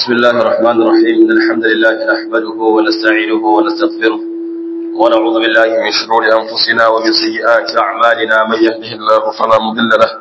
بسم الله الرحمن الرحيم إن الحمد لله نحمده ونستعينه ونستغفره ونعوذ بالله من شرور أنفسنا ومن سيئات أعمالنا من يهده الله فلا مضل له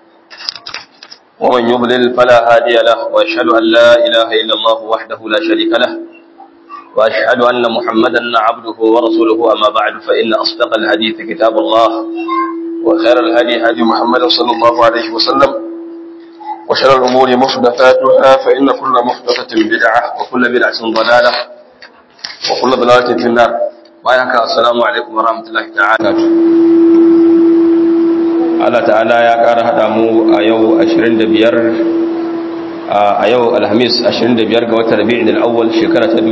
ومن يضلل فلا هادي له وأشهد أن لا إله إلا الله وحده لا شريك له وأشهد أن محمدا عبده ورسوله أما بعد فإن أصدق الحديث كتاب الله وخير الهدي هدي محمد صلى الله عليه وسلم وشر الأمور محدثاتها فإن كل محدثة بدعة وكل بدعة ضلالة وكل ضلالة في النار وعليك السلام عليكم ورحمة الله تعالى Allah ta'ala ya ƙara haɗa mu a yau 25 a yau alhamis 25 ga watan rabi'in al'awwal shekara ta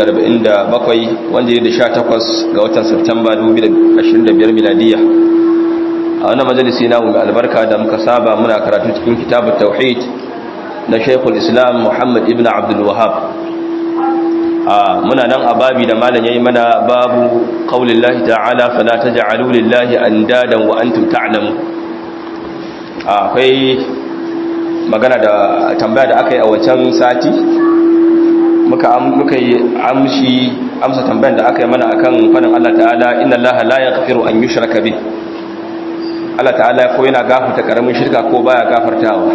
1447 wanda ya da 18 ga watan Satumba 2025 miladiyya a wannan majalisi namu mai albarka da muka saba muna karatu cikin kitabut tauhid na Sheikhul Islam Muhammad ibn Abdul Wahhab a muna nan a babi da malam yayi mana babu qaulillahi ta'ala fala taj'alu lillahi andadan wa antum ta'lamun akwai magana da tambaya da aka yi a wancan sati muka muka yi amshi amsa tambayar da aka yi mana akan fadin Allah ta'ala inna Allah la yaghfiru an yushraka bih Allah ta'ala ko yana gafarta karamin shirka ko baya gafartawa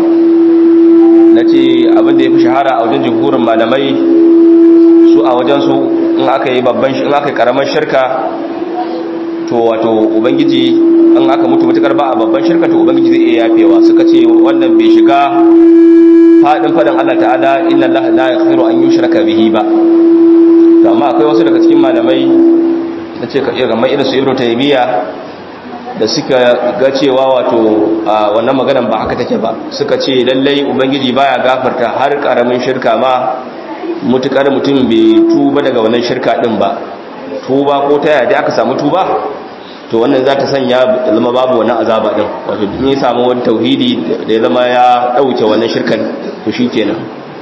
nace abin da yafi shahara a wajen jumhurin malamai su a wajen su in aka yi babban in aka yi karamin shirka to wato ubangiji in aka mutu mutukar ba a babban shirka to ubangiji zai iya yafewa suka ce wannan bai shiga fadin fadan Allah ta'ala inna Allah la yaghfiru an yushraka bihi ba to amma akwai wasu daga cikin malamai nace ka iya kamar irin su Ibn Taymiyyah da suka ga cewa wato wannan maganan ba haka take ba suka ce lallai ubangiji baya gafarta har karamin shirka ma mutukar mutum bai tuba daga wannan shirka din ba tuba ko ta yadda aka samu tuba to wannan za ta sanya zama babu wannan azaba din wato in ya samu wani tauhidi da ya zama ya dauke wannan shirkan to shikenan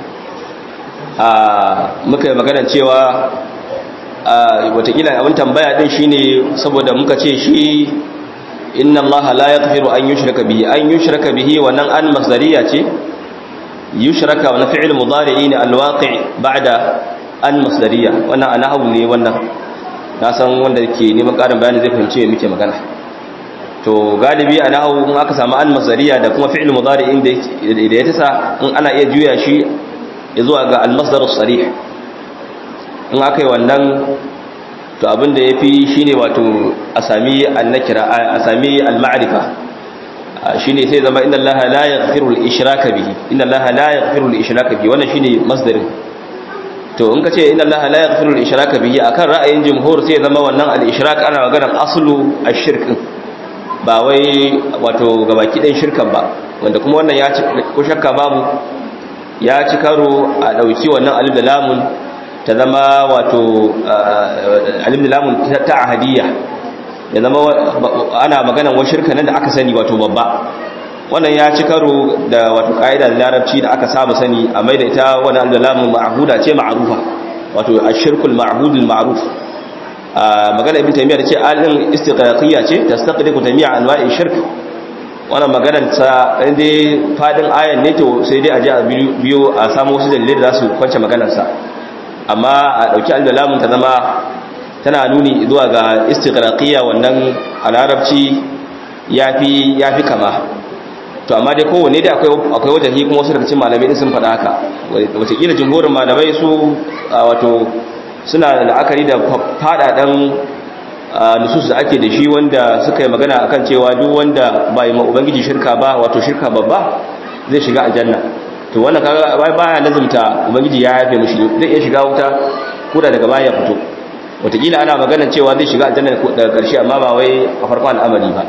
a muka yi magana cewa watakila abin tambaya din shine saboda muka ce shi inna allaha la yaghfiru an yushraka bihi an yushraka bihi wannan an masdariya ce yushraka wa fi'l mudari'in alwaqi' ba'da an masdariya wannan anahu ne wannan na san wanda ke neman karin bayani zai fahimci me muke magana to galibi anahu in aka samu an masdariya da kuma fi'l mudari'in da ya tasa in ana iya juya shi zuwa ga al-masdar as-sarih in aka yi wannan to abinda ya fi shi ne wato a sami annakira a sami al-ma'arifa shi ne sai zama inda Allah la ya gafiru al-ishraka bihi inda Allah la ya gafiru al-ishraka bihi wannan shi ne masdarin to in ka ce inda Allah la ya gafiru al-ishraka bihi akan ra'ayin jumhur sai zama wannan al-ishrak ana maganar aslu ash-shirk ba wai wato gabaki ɗin shirkan ba wanda kuma wannan ya ci ko shakka babu ya ci karo a ɗauki wannan alif da lamun ta zama wato alim da lamun ta ahadiyya ya zama ana maganan wa shirka nan da aka sani wato babba wannan ya ci karo da wato ka'ida da larabci da aka saba sani a mai da ita wani alim da lamun ma'ahuda ce ma'arufa wato ashirkul ma'budul ma'ruf magana ibn taymiya da ce alin istiqraqiyya ce tastaqdiqu taymiya anwa'i shirk wannan maganar ta dai fadin ayan ne to sai dai a ji a biyo a samu wasu dalilai da za su kwance maganar sa amma a ɗauki al-lamun ta zama tana nuni zuwa ga istiqraqiyya wannan a larabci yafi yafi kama to amma dai kowanne dai akwai akwai wajahi kuma wasu daga cikin malamai din sun faɗa haka wataƙila jumhurin malamai su wato suna la'akari da faɗaɗan nusus da ake da shi wanda suka yi magana akan cewa duk wanda ba yi ma ubangiji shirka ba wato shirka babba zai shiga aljanna to wannan kaga baya lazumta ubangiji ya yafe mishi zai iya shiga wuta ko da daga baya fito wataƙila ana maganar cewa zai shiga aljanna daga ƙarshe amma ba wai a farkon al'amari ba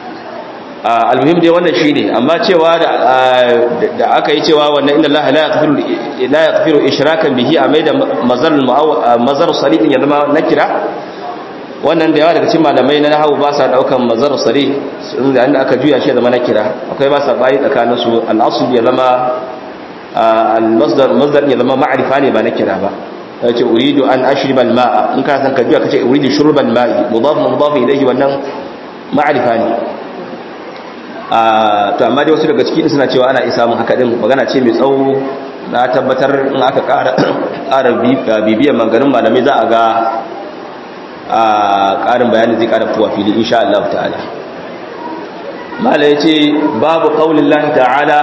almuhim dai wannan shine amma cewa da aka yi cewa wannan inna Allah la yaghfiru la yaghfiru ishrakan bihi a mai da mazar mazar salih ya zama nakira wannan da yawa daga cikin malamai na nahawu ba sa daukan mazar salih inda aka juya shi zama nakira akwai ba sa bayi tsakanin su al-asl ya zama al-masdar masdar ya zama ma'rifa ne ba na kira ba yace uridu an ashriba al-ma'a in ka san ka biya kace uridu shurba al-ma'i mudaf mudaf ilayhi wannan ma'rifa ne to amma dai wasu daga cikin suna cewa ana isa mun haka din magana ce mai tsawo na tabbatar in aka ƙara bibiyar manganin malamai za a ga a ƙarin bayani zai ƙara fuwa fili insha Allah ta'ala mala ya ce babu ƙaunin lahi ta'ala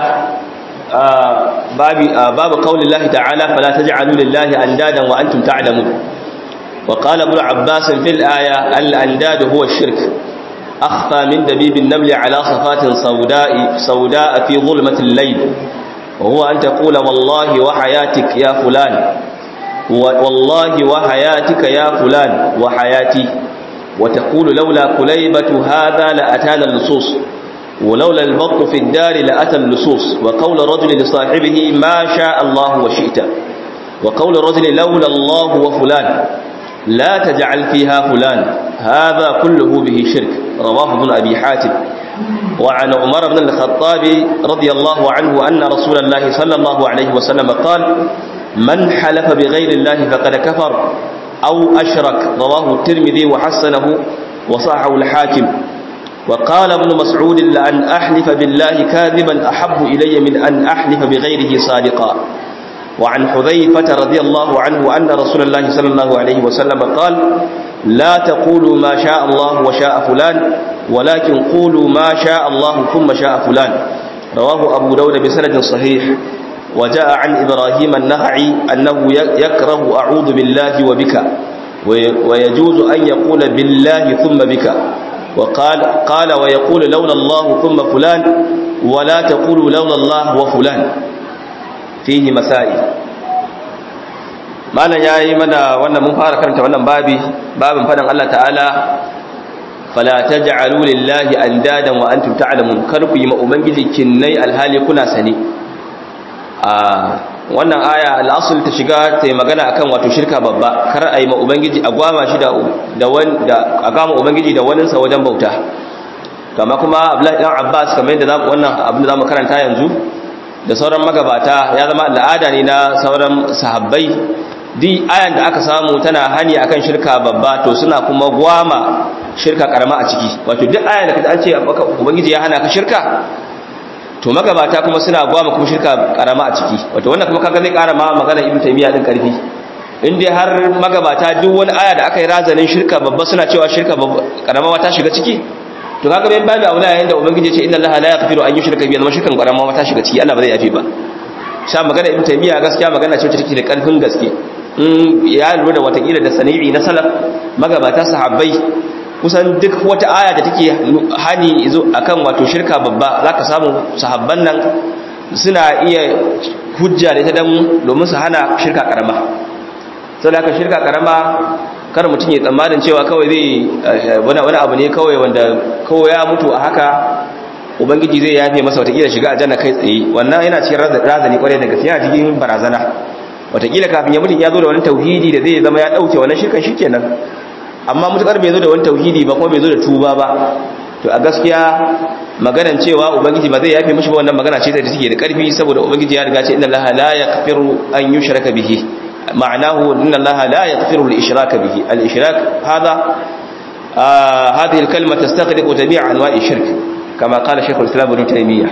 babu ƙaunin lahi ta'ala fala ta ji'alu lillahi an dadan wa antum ta'lamu wa qala ibn abbas fil aya al andad huwa shirk akhfa min dabib an-naml ala safatin sawda'i sawda'a fi dhulmati al-layl wa huwa an taqula wallahi wa hayatik ya fulan والله وحياتك يا فلان وحياتي وتقول لولا كليبة هذا لأتانا اللصوص ولولا البط في الدار لأتى اللصوص وقول الرجل لصاحبه ما شاء الله وشئت وقول الرجل لولا الله وفلان لا تجعل فيها فلان هذا كله به شرك رواه ابن أبي حاتم وعن عمر بن الخطاب رضي الله عنه أن رسول الله صلى الله عليه وسلم قال من حلف بغير الله فقد كفر أو أشرك رواه الترمذي وحسنه وصححه الحاكم وقال ابن مسعود لأن أحلف بالله كاذبا أحب إلي من أن أحلف بغيره صادقا وعن حذيفة رضي الله عنه أن رسول الله صلى الله عليه وسلم قال لا تقولوا ما شاء الله وشاء فلان ولكن قولوا ما شاء الله ثم شاء فلان رواه أبو داود بسند صحيح وجاء عن إبراهيم النخعي أنه يكره أعوذ بالله وبك ويجوز أن يقول بالله ثم بك وقال قال ويقول لولا الله ثم فلان ولا تقول لولا الله وفلان فيه مسائل malam yayi mana wannan mun fara karanta wannan babi babin fadan Allah ta'ala fala taj'alu lillahi andadan wa antum ta'lamun kar ku yi ma ubangiji kinnai alhali kuna sani a wannan aya al'asul ta shiga ta yi magana akan wato shirka babba kar a yi ma ubangiji a gwama shi da da a gama ubangiji da waninsa wajen bauta kama kuma abdullahi dan abbas kamar yadda wannan abin da zamu karanta yanzu da sauran magabata ya zama al'ada ne na sauran sahabbai di ayan da aka samu tana hani akan shirka babba to suna kuma gwama shirka karama a ciki wato duk ayan da kaji an ce ubangiji ya hana ka shirka to magabata kuma suna gwama kuma shirka karama a ciki wato wannan kuma kaga zai kara ma magana ibnu taymiya din karfi in dai har magabata duk wani aya da aka yi razanin shirka babba suna cewa shirka karama ta shiga ciki to kaga bayan babu aula yayin da ubangiji ya ce inna allaha la yaghfiru an yushraka bihi amma shirkan karama ta shiga ciki Allah ba zai yafe ba sha magana ibnu taymiya gaskiya magana ce take da karfin gaske in ya lura da watakila da sani'i na salaf magabata sahabbai kusan duk wata aya da take hani izo akan wato shirka babba zaka samu sahabban nan suna iya hujja da ita dan domin su hana shirka karama saboda haka shirka karama kar mutum ya tsammanin cewa kawai zai wani wani abu ne kawai wanda kawai ya mutu a haka ubangiji zai yafe masa watakila shiga aljanna kai tsaye wannan yana cikin razani kwarai da gaske yana cikin barazana watakila kafin ya mutum ya zo da wani tauhidi da zai zama ya dauke wannan shirkan shikenan amma mutukar bai zo da wani tauhidi ba kuma bai zo da tuba ba to a gaskiya maganan cewa ubangiji ba zai yafe mishi ba wannan magana ce da take da karfi saboda ubangiji ya riga ce inna allaha la yaghfiru an yushraka bihi ma'anahu inna allaha la yaghfiru al-ishraka bihi al-ishrak hada هذه الكلمة تستغرق جميع أنواع الشرك كما قال شيخ الإسلام ابن تيمية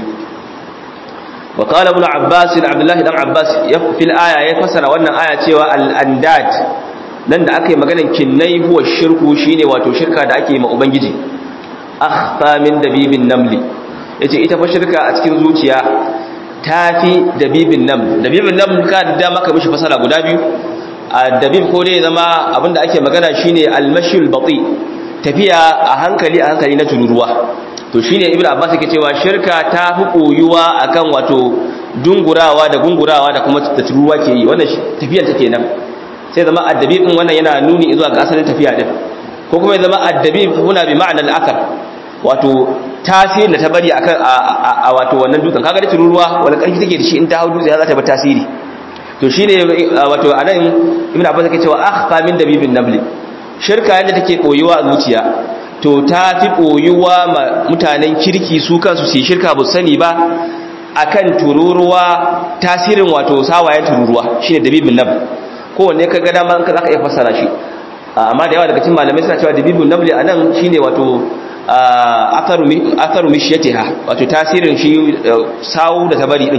وقال ابن عباس عبد الله بن عباس في الآية يفسر وأن آية cewa al-andad nan da aka yi maganin kinnai huwa shirku shine wato shirka da ake yi ma ubangiji akhfa min dabibin namli yace ita fa shirka a cikin zuciya tafi dabibin nam dabibin nam ka da maka mishi fasara guda biyu a dabib ko dai zama abinda ake magana shine al-mashul bati tafiya a hankali a hankali na tururuwa to shine ibnu abbas yake cewa shirka ta fi koyuwa akan wato dungurawa da gungurawa da kuma da tururuwa ke yi wannan tafiyar ta kenan sai zama addabi din wannan yana nuni zuwa ga asalin tafiya din ko kuma ya zama addabi huna bi ma'ana al-athar wato tasiri da ta bari akan a wato wannan dukan kaga da tururuwa wala karfi take da shi in ta hau dutse za ta bar tasiri to shine wato anan ibnu abbas yake cewa akhfa min dabibin nabli shirka yadda take koyuwa a zuciya to ta fi koyuwa ma mutanen kirki su kansu su shirka bu sani ba akan tururuwa tasirin wato sawayen tururuwa shine dabibin nabli kowanne ka ga dama ka zaka iya fassara shi amma da yawa daga cikin malamai suna cewa dabibun nabli anan shine wato atharu atharu mishyatiha wato tasirin shi sawu da tabari din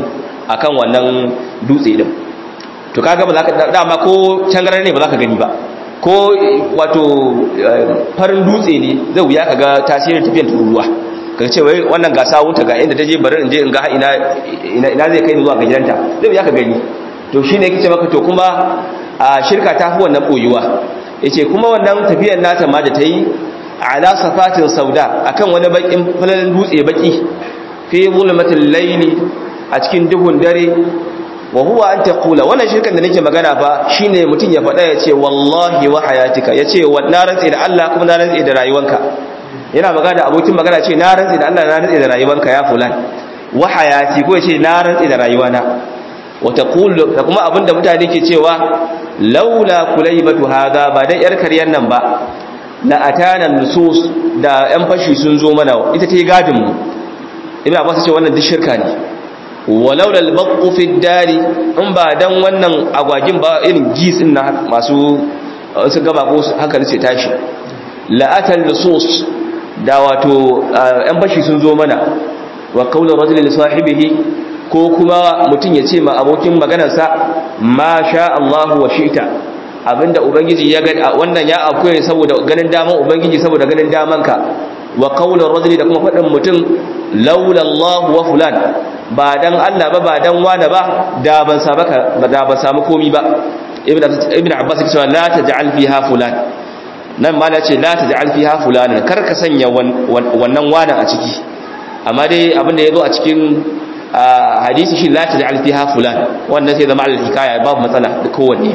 akan wannan dutse din to kaga ba za ka dama ko tangarar ne ba za ka gani ba ko wato farin dutse ne zai wuya ka ga tasirin tafiyar tururuwa ka ce wai wannan ga sawunta ga inda ta je bari in je in ga ina ina zai kai ni zuwa ga gidanta zai wuya ka gani to shine yake ce maka to kuma a shirka ta fi wannan boyuwa yace kuma wannan tafiyar nata ma da ta yi ala safatin sauda akan wani bakin falalan dutse baki fi zulmatil layli a cikin duhun dare wa huwa an taqula wannan shirkan da nake magana fa shine mutun ya faɗa yace wallahi wa hayatika yace wa na rantsi da Allah kuma na rantsi da rayuwanka yana magana abokin magana ce na rantsi da Allah na rantsi da rayuwanka ya fulan wa hayati ko yace na rantsi da rayuwana wa taqulu da kuma abinda mutane ke cewa laula kulaybatu hadha ba dan yar karyan nan ba la atana nusus da yan fashi sun zo mana ita ta yi gadin mu ibn abbas ce wannan duk shirka ne walaula al-baqu fi dari in ba dan wannan agwagin ba irin gis din na masu su gaba ko hankali sai tashi la'atal nusus da wato yan bashi sun zo mana wa qawlu rajuli li sahibihi ko kuma mutun ya ce ma abokin maganarsa ma sha Allah wa shi'ta abinda ubangiji ya ga wannan ya akwai saboda ganin daman ubangiji saboda ganin damanka wa qawlu rajuli da kuma fadin mutum laula Allah wa fulan ba dan Allah ba ba dan wani ba da ban samu da ban samu komi ba ibn ibn abbas ya ce la taj'al fiha fulan nan ma ce la taj'al fiha fulan kar ka sanya wannan wani a ciki amma dai abinda yazo a cikin hadisi shi la taj'al fiha fulan wannan sai zama al-hikaya babu matsala da kowanne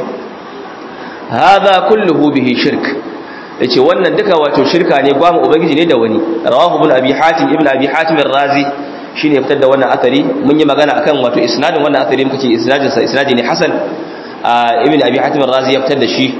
hadha kulluhu bihi shirk yace wannan duka wato shirka ne gwamu ubangiji ne da wani rawahu ibn abi hatim ibn abi hatim ar-razi shine fitar da wannan athari mun yi magana akan wato isnadin wannan athari muka ce isnadin sa isnadi ne hasan ibn abi hatim ar-razi ya fitar da shi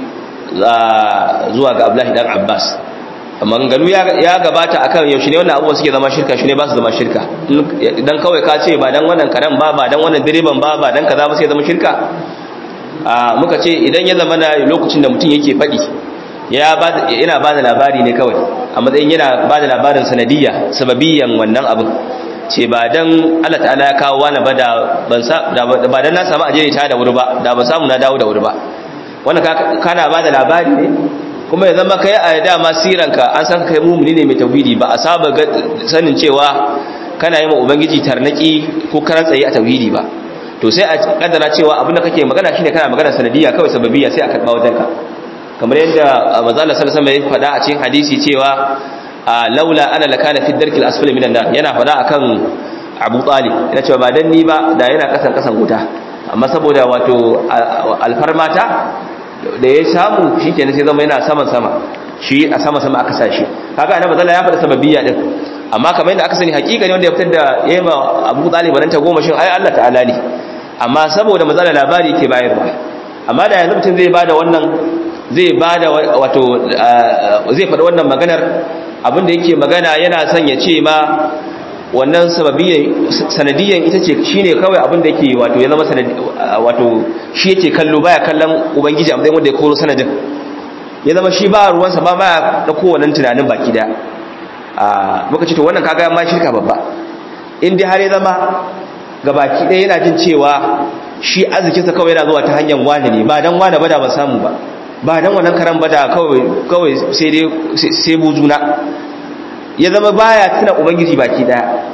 zuwa ga abdullahi dan abbas maganganu ya gabata akan yaushe ne wannan abubuwan suke zama shirka shi ne ba su zama shirka dan kawai ka ce ba dan wannan karen ba ba dan wannan direban ba ba dan kaza ba sai zama shirka muka ce idan ya zama na lokacin da mutum yake faɗi yana ba da labari ne kawai a matsayin yana ba da labarin sanadiyya sababiyan wannan abin ce ba dan Allah ta'ala ya kawo wani ba da ba dan na samu ajiyar ta da wuri ba da ban samu na dawo da wuri ba wannan kana ba da labari ne kuma ya zama kai a dama siranka an san kai mumuni ne mai tauhidi ba a saba sanin cewa kana yi ma ubangiji tarnaki ko karan tsaye a tauhidi ba to sai a kaddara cewa abin da kake magana shine kana magana sanadiyya kawai sababiyya sai a karba wajenka kamar yadda manzo Allah sallallahu alaihi wasallam ya faɗa a cikin hadisi cewa laula ana lakana fi darkil asfali minan nar yana faɗa akan Abu Talib yana cewa ba dan ni ba da yana kasan kasan wuta amma saboda wato alfarmata da ya samu shikenan sai zama yana saman sama shi a sama sama aka sa shi kaga annabi sallallahu ya faɗa sababiyya din amma kamar yadda aka sani hakika ne wanda ya fitar da yema Abu Talib nan ta goma shin ai Allah ta'ala ne amma saboda matsala labari ke bayarwa amma da yanzu mutum zai bada wannan zai bada wato zai faɗa wannan maganar abinda yake magana yana son ya ce ma wannan sababiyyan sanadiyan ita ce shine kawai abinda yake wato ya zama sanadi wato shi yake kallo baya kallon ubangiji a matsayin wanda ya koro sanadin ya zama shi ba ruwansa ba baya da kowannan tunanin baki da a muka ce to wannan kaga ma shirka babba in dai har ya zama ga baki ɗaya yana jin cewa shi arzikinsa kawai yana zuwa ta hanyar wani ne ba dan wani ba da ba samu ba ba dan wannan karan ba da kawai kawai sai dai sai buzuna ya zama baya tuna ubangiji baki daya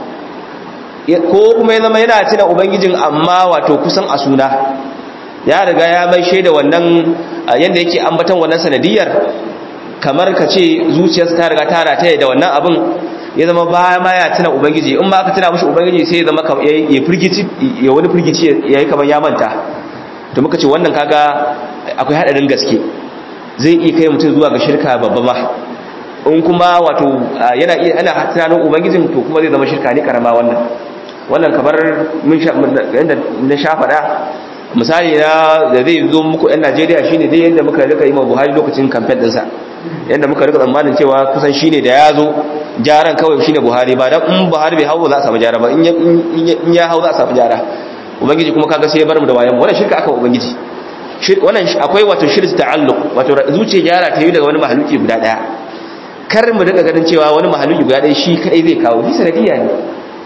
ko kuma ya zama yana tuna ubangijin amma wato kusan a suna ya riga ya mai shaida wannan yanda yake ambatan wannan sanadiyar kamar ka ce zuciyarsa ta riga ta rataye da wannan abin ya zama baya ma ya tuna ubangiji in ba ka tuna mushi ubangiji sai ya zama ya firgici ya wani firgici ya yi kamar ya manta to muka ce wannan kaga akwai hadarin gaske zai iya kai mutum zuwa ga shirka babba ma in kuma wato yana iya ana tunanin ubangijin to kuma zai zama shirka ne karama wannan wannan kamar mun sha yanda na sha faɗa misali na da zai zo muku yan Najeriya shine dai yanda muka rika yi ma Buhari lokacin campaign ɗinsa yanda muka rika tsammanin cewa kusan shine da ya zo jaran kawai shine Buhari ba dan in Buhari bai hawo za a samu jara ba in ya hau za a samu jara ubangiji kuma kaga sai ya bar mu da wayan wannan shirka aka ubangiji wannan akwai wato shirk ta'alluq wato zuciya gyara ta yi daga wani mahaluki guda daya kar mu daga ganin cewa wani mahaluki guda daya shi kai zai kawo shi sanadiyya ne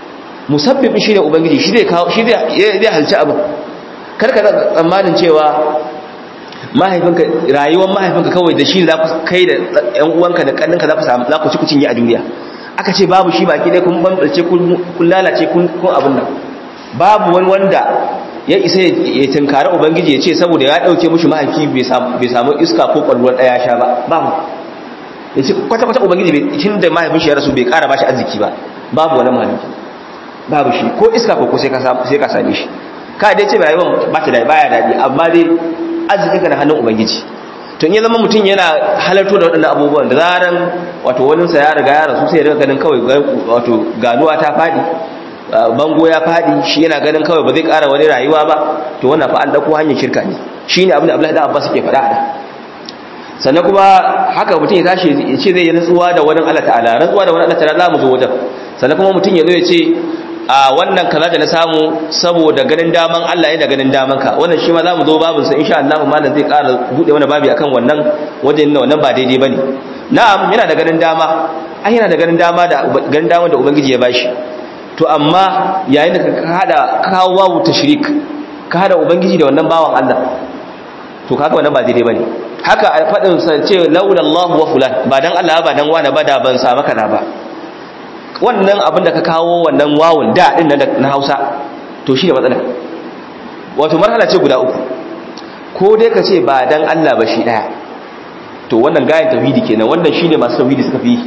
musabbibin shi ne ubangiji shi zai kawo shi zai halci abin karka tsammanin cewa mahaifinka rayuwar mahaifinka kawai da shi za ku kai da ƴan uwanka da kanninka za ku samu za ku ci kucin yi a duniya aka ce babu shi baki dai kun bambace kun lalace kun abin nan babu wani wanda ya isa ya tunkari ubangiji ya ce saboda ya dauke mushi mahaifi bai samu iska ko kwalwar daya sha ba babu ya ce kwata-kwata ubangiji bai tun da mahaifin shi ya rasu bai kara bashi arziki ba babu wani mahaifi babu shi ko iska ko sai ka same shi ka dai ce rayuwar ba ta da baya daɗi amma dai arziki ka na hannun ubangiji to in ya zama mutum yana halarto da waɗannan abubuwan da zaran wato waninsa ya riga ya rasu sai ya riga ganin kawai wato ganuwa ta faɗi bango ya faɗi shi yana ganin kawai ba zai ƙara wani rayuwa ba to wannan fa an ɗauko hanyar shirka ne shi ne abin da Abdullahi da Abbas ke faɗa da sannan kuma haka mutum ya tashi ya ce zai yi rantsuwa da wani Allah ta'ala rantsuwa da wani Allah ta'ala za mu zo wajen sannan kuma mutum ya zo ya ce a wannan kaza da na samu saboda ganin daman Allah ya da ganin daman ka wannan shi ma za mu zo babin sa insha Allah malam zai ƙara bude wani babi akan wannan wajen wannan ba daidai bane na'am yana da ganin dama ai yana da ganin dama da ganin dama da ubangiji ya bashi to amma yayin da ka hada kawo wawu tashrik ka hada ubangiji da wannan bawan Allah to kaga wannan ba daidai bane haka a fadin sa ce laula Allah wa fulan ba dan Allah ba dan wani ba da ban sa maka da ba wannan abin da ka kawo wannan wawun da din na Hausa to shi da matsala wato marhala ce guda uku ko dai ka ce ba dan Allah ba shi daya to wannan gayan tauhidi kenan wannan shine masu tauhidi suka fi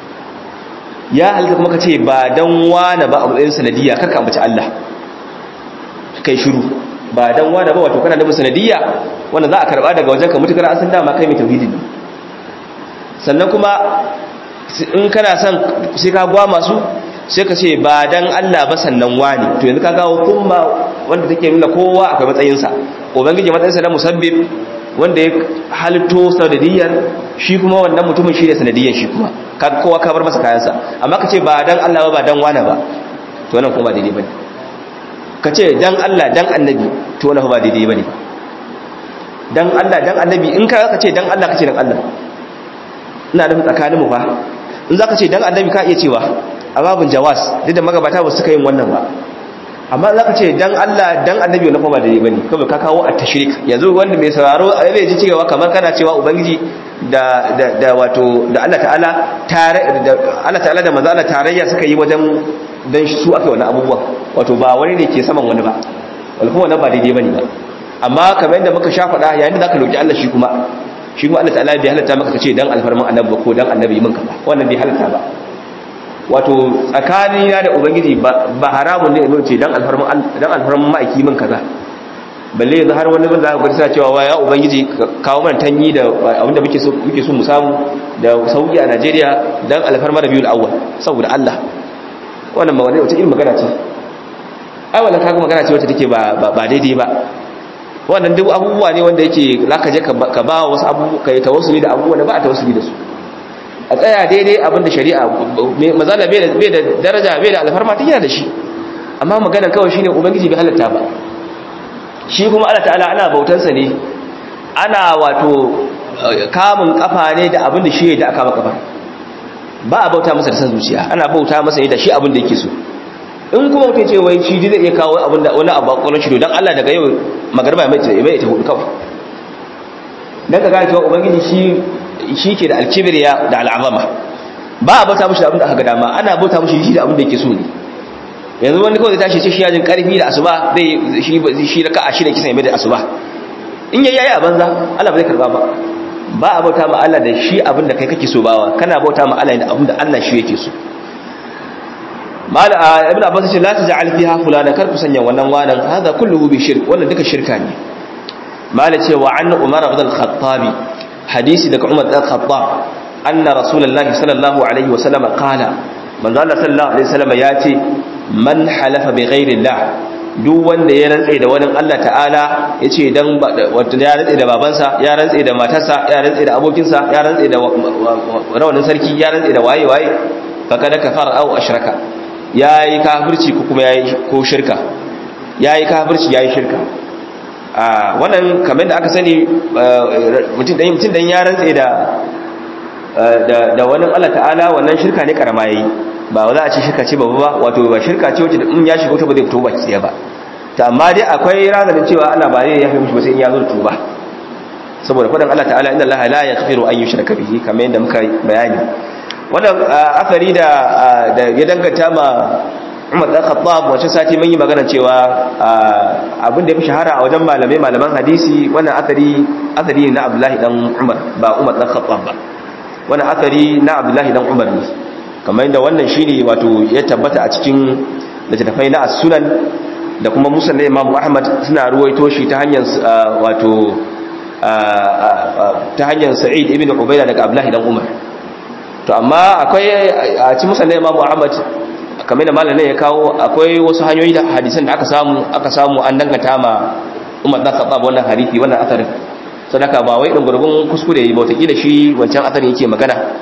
ya halitta kuma ka ce ba don wane ba a matsayin sanadiyya karka ambaci Allah kai shiru ba don wane ba wato kana da sanadiyya wanda za a karba daga wajen ka mutukar an san dama kai mai tauhidi ne sannan kuma in kana son sai ka gwa masu sai ka ce ba don Allah ba sannan wani to yanzu ka gawo kuma wanda take nuna kowa akwai matsayinsa ubangiji matsayinsa na musabbib wanda ya halitto sanadiyyar shi kuma wannan mutumin shi ne sanadiyyar shi kuma kowa ka bar masa kayansa amma ka ce ba dan Allah ba ba dan wane ba to wannan kuma daidai bane ka ce dan Allah dan annabi to wannan ba daidai bane dan Allah dan annabi in ka ka ce dan Allah ka ce dan Allah ina da tsakanin mu fa in zaka ce dan annabi ka iya cewa a babun jawas duk da magabata ba su suka yin wannan ba amma za ka ce dan Allah dan annabi wani kuma da yi bane kawai ka kawo at-tashrik yanzu wanda mai sauraro zai ji cewa kamar kana cewa ubangiji da da da wato da Allah ta'ala tare da Allah ta'ala da manzo Allah tarayya suka yi wajen dan su aka wannan abubuwa wato ba wani ne ke saman wani ba wal kuma wannan ba daidai bane ba amma kamar yadda muka sha faɗa yayin da zaka roki Allah shi kuma shi kuma Allah ta'ala bai halatta maka kace dan alfarman annabi ko dan annabi min ka ba wannan bai halatta ba wato tsakanina da ubangiji ba haramun ne in ce dan alfarman dan alfarman ma'aiki min kaza balle yanzu har wani zaka ga sa cewa ya ubangiji kawo mana tanyi da abinda muke so muke so mu samu da sauki a Najeriya dan alfarma Rabiul Awwal saboda Allah wannan ba wani wata irin magana ce ai wannan kaga magana ce wacce take ba ba daidai ba wannan duk abubuwa ne wanda yake zaka je ka ba wasu abubuwa kai tawassuli da abubuwa da ba a tawassuli da su a tsaya daidai abinda shari'a mazala bai da daraja bai da alfarma ta yana da shi amma maganar kawai shine ubangiji bai halatta ba shi kuma Allah ta'ala ana bautansa ne ana wato kamun kafa ne da abinda shi da aka maka kafa ba a bauta masa da san zuciya ana bauta masa ne da shi abinda yake so in kuma mutum ce wai shi zai iya kawo abinda wani abu a kwallon shi don Allah daga yau magarba mai ta hudu kawai dan ka gane cewa ubangiji shi shi ke da alkibiriya da al'azama ba a bauta mushi da abin da aka dama ana bauta mushi shi da abin da yake so ne yanzu wani kawai zai tashi ce shi yajin karfi da asuba zai shi shi raka a shida kisan mai da asuba in yayi yayi a banza Allah ba zai karba ba ba a bauta ma Allah da shi abin da kai kake so bawa kana bauta ma Allah da abin da Allah shi yake so mala ibn abbas ce la taj'al fiha fulana kar ku sanya wannan wanan hada kulluhu bi shirk wannan duka shirka ne mala ce wa an umar ibn al-khattabi hadisi daga Umar dan Khattab anna Rasulullahi sallallahu alaihi wasallam qala manzo Allah sallallahu alaihi wasallam ya ce man halafa bi ghairi Allah duk wanda ya rantsa da wani Allah ta'ala yace dan wato ya rantsa da babansa ya rantsa da matarsa ya rantsa da abokinsa ya rantsa da rawanin sarki ya rantsa da waye waye fakada kafara aw ashraka yayi kafirci ko kuma yayi ko shirka yayi kafirci yayi shirka a wannan kamar da aka sani mutum dan mutum dan ya rantsa da da da wani Allah ta'ala wannan shirka ne karama yayi ba za a ce shirka ce babu ba wato ba shirka ce wacce in ya shiga wuta ba zai fito baki ɗaya ba ta amma dai akwai razanin cewa Allah ba zai yafe mishi ba sai in ya zo da tuba saboda faɗin Allah ta'ala inna Allah la yaghfiru an yushraka bihi kamar yadda muka bayani wannan afari da da ya danganta ma Umar dan Khattab wace sati mun yi magana cewa abin da ya fi shahara a wajen malamai malaman hadisi wannan asari asari ne na Abdullahi dan Umar ba Umar dan Khattab ba wannan asari na Abdullahi dan Umar ne kamar yadda wannan shine wato ya tabbata a cikin littattafai na as-sunan da kuma musnad Imam Ahmad suna ruwaito shi ta hanyar wato ta hanyar Sa'id ibn Ubayda daga Abdullahi dan Umar to amma akwai a cikin musnad Imam Ahmad kamar da malamin ya kawo akwai wasu hanyoyi da hadisan da aka samu aka samu an dangata ma Umar dan Khattab wannan hadisi wannan asarin sadaka ba wai dan gurgun kuskure yi ba kila shi wancan asarin yake magana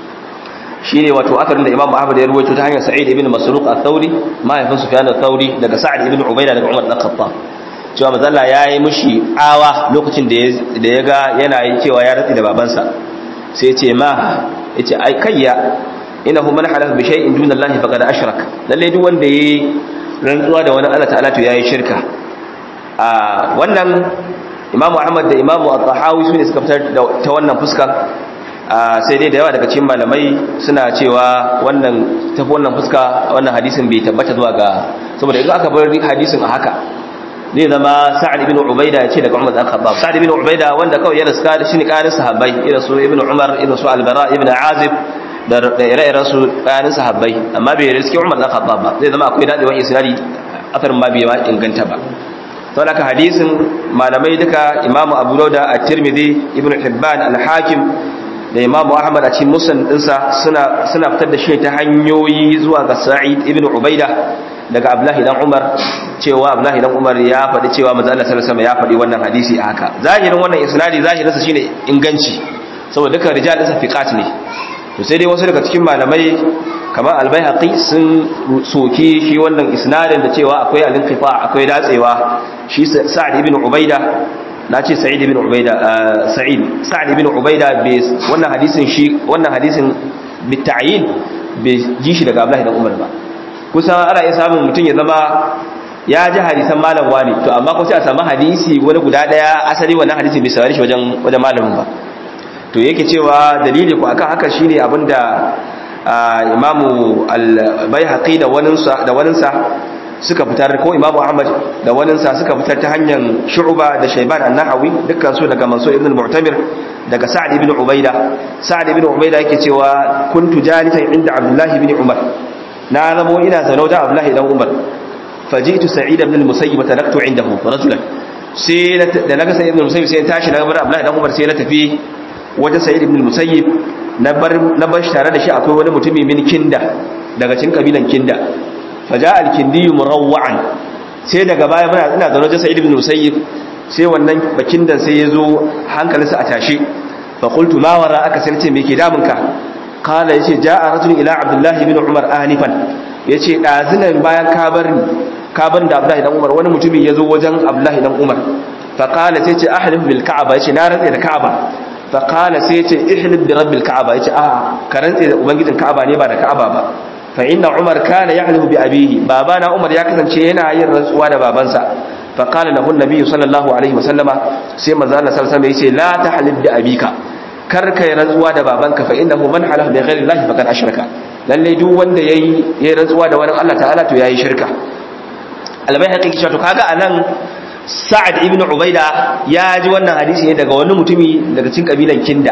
shine wato asarin da Imam Ahmad ya ruwaito ta hanyar Sa'id ibn Masruq al-Thawri mahaifin Sufyan al-Thawri daga Sa'd ibn Ubayda daga Umar dan Khattab cewa mazalla yayi mishi awa lokacin da da ya ga yana yin cewa ya ratsi da babansa sai ya ce ma yace ai kayya innahu man halafa bi shay'in duna Allah faqad ashrak lalle duk wanda yayi rantsuwa da wani Allah ta'ala to yayi shirka a wannan Imam Ahmad da Imam At-Tahawi sune suka fitar ta wannan fuska sai dai da yawa daga cikin malamai suna cewa wannan tafi wannan fuska wannan hadisin bai tabbata zuwa ga saboda idan aka bar hadisin a haka zai zama Sa'ad ibn Ubaida ya ce daga Umar dan Khattab Sa'ad ibn Ubaida wanda kawai ya riska da shi ne karin sahabbai irin su Ibn Umar irin su Al-Bara ibn Azib da ire-iren su kanin sahabbai amma bai riski Umar dan Khattab ba zai zama akwai dadewan isnadi asarin ma bai ma inganta ba saboda haka hadisin malamai duka Imam Abu Dawud at-Tirmidhi Ibn Hibban al-Hakim da Imam Ahmad a cikin musnad dinsa suna suna fitar da shi ta hanyoyi zuwa ga Sa'id ibn Ubaida daga Abdullahi dan Umar cewa Abdullahi dan Umar ya faɗi cewa manzo Allah sallallahu alaihi wasallam ya faɗi wannan hadisi a haka zahirin wannan isnadi zahirinsa shine inganci saboda duka rijal din fiqat ne to sai dai wasu daga cikin malamai kamar albayhaqi sun soki shi wannan isnadin da cewa akwai al-inqifa akwai datsewa shi sa'd ibn ubaida nace sa'id ibn ubaida sa'id sa'd ibn ubaida bai wannan hadisin shi wannan hadisin bita'yin bai ji shi daga abdullahi dan umar ba kusan ana iya samun mutum ya zama ya ji hadisan malam wani to amma ko sai a samu hadisi wani guda daya asali wannan hadisi bai saurari shi wajen wajen malamin ba to yake cewa dalili ku akan haka shine abinda imamu al-baihaqi da waninsa da waninsa suka fitar ko imamu ahmad da waninsa suka fitar ta hanyar shu'ba da shayban an-nahawi dukkan su daga mansur ibn al-mu'tamir daga sa'd ibn ubaida sa'd ibn ubaida yake cewa kuntu jalisan inda abdullah ibn umar na zamo ina zaune da abdullah ibn umar fajitu sa'id ibn al-musayyib taraktu indahu rajulan sai da naga sa'id ibn al-musayyib sai tashi daga abdullah ibn umar sai na tafi wajen sa'id ibn musayyib na bar na bar tare da shi akwai wani mutumi min kinda daga cikin kabilan kinda faja al-kindi murawwan sai daga baya muna ina zaune wajen sa'id ibn musayyib sai wannan bakindan sai yazo hankalinsa a tashi fa qultu ma wara aka sai ce me ke damun ka qala yace ja'a rajulun ila abdullah ibn umar anifan yace dazinan bayan ka bar ni ka bar da abdullah ibn umar wani mutumi yazo wajen abdullah ibn umar fa qala sai ce ahlif bil ka'aba yace na rantsa da ka'aba faƙala sai ce ihlib bi rabbil ka'aba yace a ka rantse da ubangijin ka'aba ne ba da ka'aba ba fa inna umar kana yahlifu bi abihi babana umar ya kasance yana yin rantsuwa da babansa fa qala lahu an-nabi sallallahu alaihi wasallama sai manzo Allah sallallahu alaihi wasallam yace la tahlib bi abika kar kai rantsuwa da babanka fa innahu man halafa bi ghairi Allah faqad ashraka lalle duk wanda yayi yayi rantsuwa da wani Allah ta'ala to yayi shirka albayhaqi kishi to kaga anan sa'ad ibn ubaida ya ji wannan hadisi ne daga wani mutumi daga cikin kabilan kinda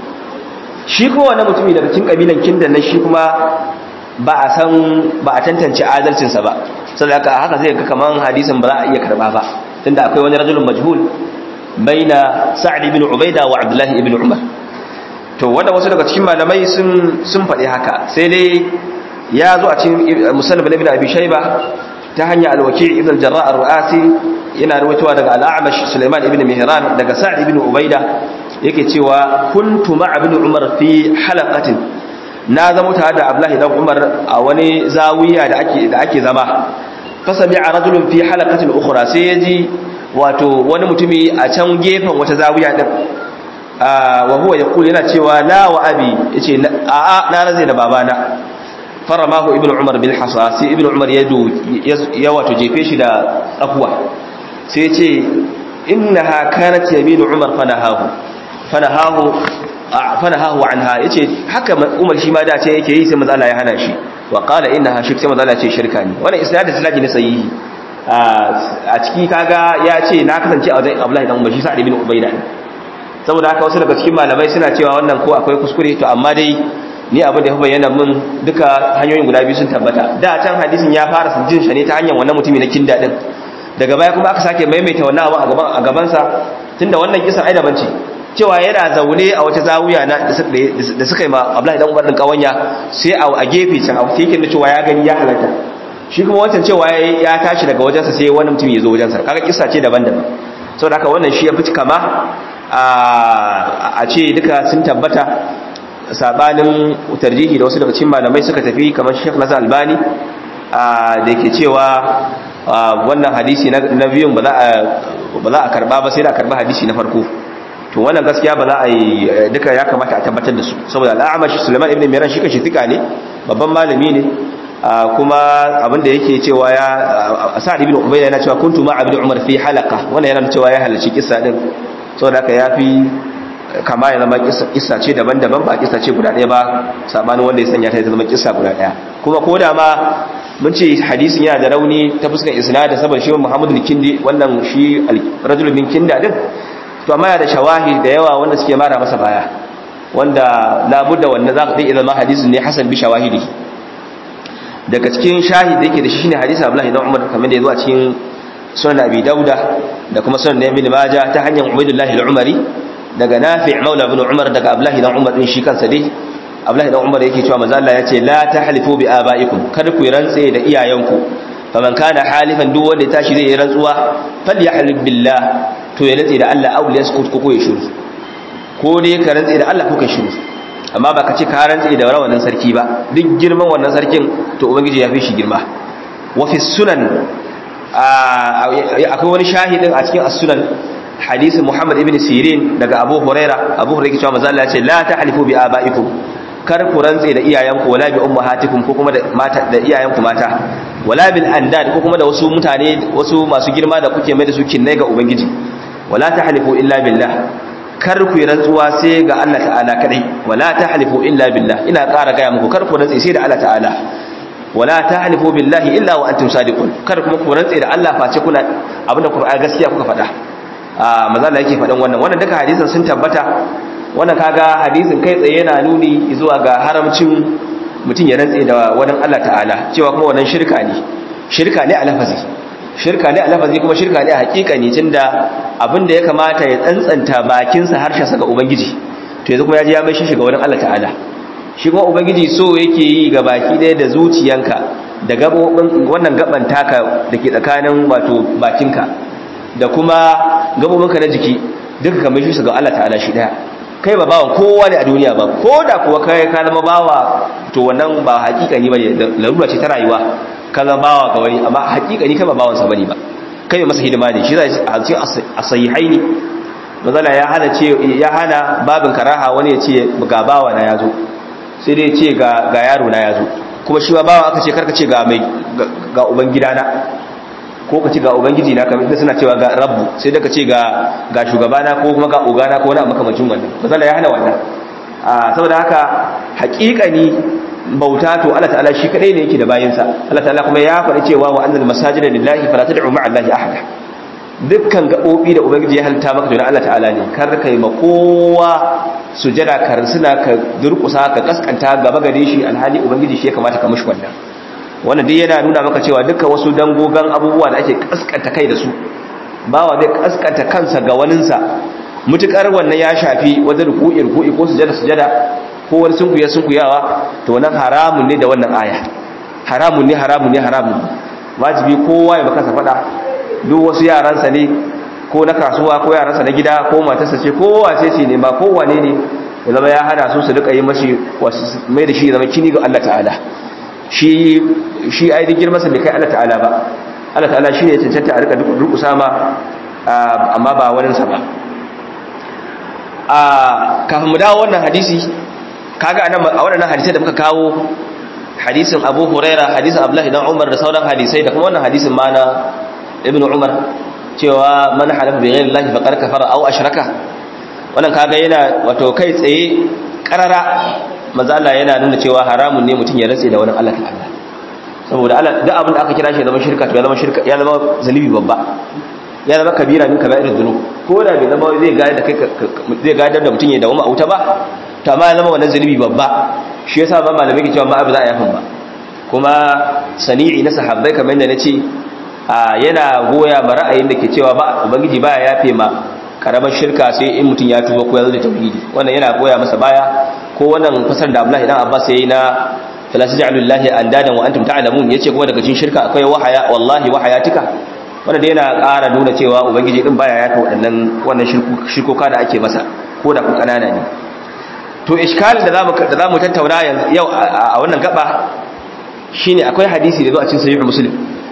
shi kuma wani mutumi daga cikin kabilan kinda nan shi kuma ba a san ba a tantance adalcinsa ba saboda haka zai ga kaman hadisin ba za a iya karba ba tunda akwai wani rajulun majhul baina sa'ad ibn ubaida wa abdullah ibn umar to wanda wasu daga cikin malamai sun sun faɗi haka sai dai ya zo a cikin musannaf ibn abi shayba ta hanya al-waki' ibn al-jarrah ar-ru'asi yana rawaitowa daga al-a'mash sulaiman ibn mihran daga sa'd ibn ubaida yake cewa kuntu ma'a ibn umar fi halaqatin na zama tare da abdullahi dan umar a wani zawiya da ake da ake zama fasami'a rajulun fi halaqatin ukhra sai yaji wato wani mutumi a can gefen wata zawiya din wa huwa yaqulu yana cewa la wa abi yace a a na raze da babana faramahu ibnu umar bil hasa sai ibnu umar ya ya wato jefe shi da tsakuwa sai ya ce innaha kanat yaminu umar fanahahu fanahahu fanahahu anha yace haka umar shi ma da ce yake yi sai manzo Allah ya hana shi wa qala innaha shirk sai manzo Allah ya ce shirka ne wannan isnad da ne sahihi a ciki kaga ya ce na kasance a wajen Abdullahi dan Umar shi sa'ad ibn Ubayda saboda haka wasu daga cikin malamai suna cewa wannan ko akwai kuskure to amma dai ni abin da ya bayyana min duka hanyoyin guda biyu sun tabbata da can hadisin ya fara jin shi ne ta hanyar wannan mutumi na kinda din daga baya kuma aka sake maimaita wannan abu a gaban a gaban sa tunda wannan kisan ai daban ce cewa yana zaune a wata zawuya na da suka yi ma Abdullahi dan Umar din kawanya sai a gefe can a cikin da cewa ya gani ya halarta shi kuma wancan cewa ya tashi daga wajensa sai wani mutum ya zo wajensa kaga kissa ce daban-daban saboda haka wannan shi ya fi kama a ce duka sun tabbata sabanin tarjihi da wasu daga cikin malamai suka tafi kamar Sheikh Nasir Albani da yake cewa wannan hadisi na biyun ba za a karba ba sai da karba hadisi na farko to wannan gaskiya ba za a yi duka ya kamata a tabbatar da su saboda al'amashi Sulaiman ibn Miran shi kashi tika ne babban malami ne kuma abinda yake cewa ya Sa'ad ibn Ubayda yana cewa kuntu ma'a ibn Umar fi halaqa wannan yana cewa ya halarci kissa din saboda haka yafi kama ya zama kissa ce daban-daban ba kissa ce guda ɗaya ba sabanin wanda ya sanya ta zama kissa guda ɗaya kuma ko da ma mun ce hadisin yana da rauni ta fuskar isnad saboda shi Muhammad bin Kindi wannan shi rajul bin Kinda din to amma yana da shawahi da yawa wanda suke mara masa baya wanda labudda wanda za ka iya zama hadisin ne hasan bi shawahidi daga cikin shahid da yake da shi shine hadisi Abdullah ibn Umar kamar da yazo a cikin sunan Abi Dauda da kuma sunan Ibn Majah ta hanyar Ubaydullah al-Umari daga Nafi' Maula ibn Umar daga Abdullah ibn Umar din shi kansa dai Abdullah ibn Umar yake cewa manzo Allah yace la tahlifu bi abaikum kada ku rantse da iyayenku faman kana halifan duk wanda tashi zai yi rantsuwa falyahlib billah to ya rantse da Allah aw yaskut ko ya shiru ko dai ka rantse da Allah ko ka shiru amma ba ka ce ka rantse da wannan sarki ba duk girman wannan sarkin to ubangiji ya fi shi girma wa fi sunan akwai wani shahidin a cikin as-sunan hadisi Muhammad ibn Sirin daga Abu Huraira Abu Huraira cewa manzo Allah ya ce la tahlifu bi abaikum kar ku rantse da iyayenku wala bi ummahatikum ko kuma da mata da iyayenku mata wala bil andad ko kuma da wasu mutane wasu masu girma da kuke mai da su kinnai ga ubangiji wala tahlifu illa billah kar ku yi rantsuwa sai ga Allah ta'ala kadai wala tahlifu illa billah ina ƙara gaya muku kar ku rantse sai da Allah ta'ala wala tahlifu billahi illa wa antum sadiqun kar kuma ku rantse da Allah face kuna abinda Qur'ani gaskiya kuka faɗa a maza Allah yake faɗan wannan wannan duka hadisin sun tabbata wannan kaga hadisin kai tsaye yana nuni zuwa ga haramcin mutum ya rantse da wani Allah ta'ala cewa kuma wannan shirka ne shirka ne a lafazi shirka ne a lafazi kuma shirka ne a hakika ne tunda abinda ya kamata ya tsantsanta bakinsa harshensa ga ubangiji to yanzu kuma ya ji ya mai shi ga wani Allah ta'ala shi kuma ubangiji so yake yi ga baki ɗaya da zuciyanka da gabobin wannan gaban taka da ke tsakanin wato bakinka da kuma gabobinka na jiki duka kamar shi su ga Allah ta'ala shi ɗaya kai ba bawan kowa ne a duniya ba ko da kuwa kai ka zama bawa to wannan ba hakika ne bane larura ce ta rayuwa ka zama bawa ga wani amma hakika ni kai ba bawansa bane ba kai masa hidima ne shi zai a cikin asahihaini mazala ya hana ce ya hana babin karaha wani ya ce ga bawa na yazo sai dai ce ga ga yaro na yazo kuma shi ba bawa aka ce karka ce ga mai ga uban gidana ko ka ce ga ubangiji na kamar inda suna cewa ga rabbu sai da ka ce ga ga shugabana ko kuma ga ogana ko wani abu makamacin wannan mazala ya hana wannan a saboda haka haƙiƙani bauta to Allah ta'ala shi kadai ne yake da bayinsa Allah ta'ala kuma ya faɗi cewa wa annal masajida lillahi fala tad'u ma'a allahi ahada dukkan gabobi da ubangiji ya halitta maka to Allah ta'ala ne kar kai ma kowa sujada kar suna ka durkusa ka kaskanta gaba gare shi alhali ubangiji shi ya kamata ka mishi wannan wannan duk yana nuna maka cewa dukkan wasu dangogan abubuwa da ake kaskanta kai da su bawa zai kaskanta kansa ga waninsa mutukar wannan ya shafi wajen ruku'i ruku'i ko sujada sujada ko wani sunkuya sunkuyawa to wannan haramun ne da wannan aya haramun ne haramun ne haramun wajibi kowa ya baka fada duk wasu yaransa ne ko na kasuwa ko yaransa na gida ko matarsa ce ko wace ce ne ba ko wane ne ya zama ya hana su su rika yi mashi mai da shi zama kini ga Allah ta'ala shi shi aidin girman sa bai kai Allah ta'ala ba Allah ta'ala shi ne ya cancanta a rika durkusa ma amma ba wani sa ba a kafin mu dawo wannan hadisi kaga anan a wannan hadisi da muka kawo hadisin Abu Huraira hadisin Abdullah dan Umar da sauran hadisai da kuma wannan hadisin ma na Ibn Umar cewa man halafa bi ghairi Allah faqad kafara aw ashraka wannan kaga yana wato kai tsaye karara manzo Allah yana nuna cewa haramun ne mutum ya rantse da wani Allah ta'ala saboda Allah duk abin da aka kira shi zama shirka to ya zama shirka ya zama zalibi babba ya zama kabira min kaba'ir dhunub ko da bai zama zai ga da kai zai gadar da mutum ya dawo a wuta ba to amma ya zama wannan zalibi babba shi yasa ba malamai ke cewa ma abu za a yafin ba kuma sani'i na sahabbai kamar yadda nace yana goya ma ra'ayin da ke cewa ba ubangiji baya yafe ma karamar shirka sai in mutum ya tuba ko ya zo da tauhidi wannan yana goya masa baya ko wannan fasar da Abdullahi dan Abbas yayi na fala taj'alullahi andadan wa antum ta'lamun yace kuma daga cikin shirka akwai wahaya wallahi wahayatika wanda da yana ƙara nuna cewa ubangiji din baya yafe waɗannan wannan shirkoka da ake masa ko da ku kanana ne to iskalin da zamu da zamu tattauna yau a wannan gaba shine akwai hadisi da zo a cikin sahih muslim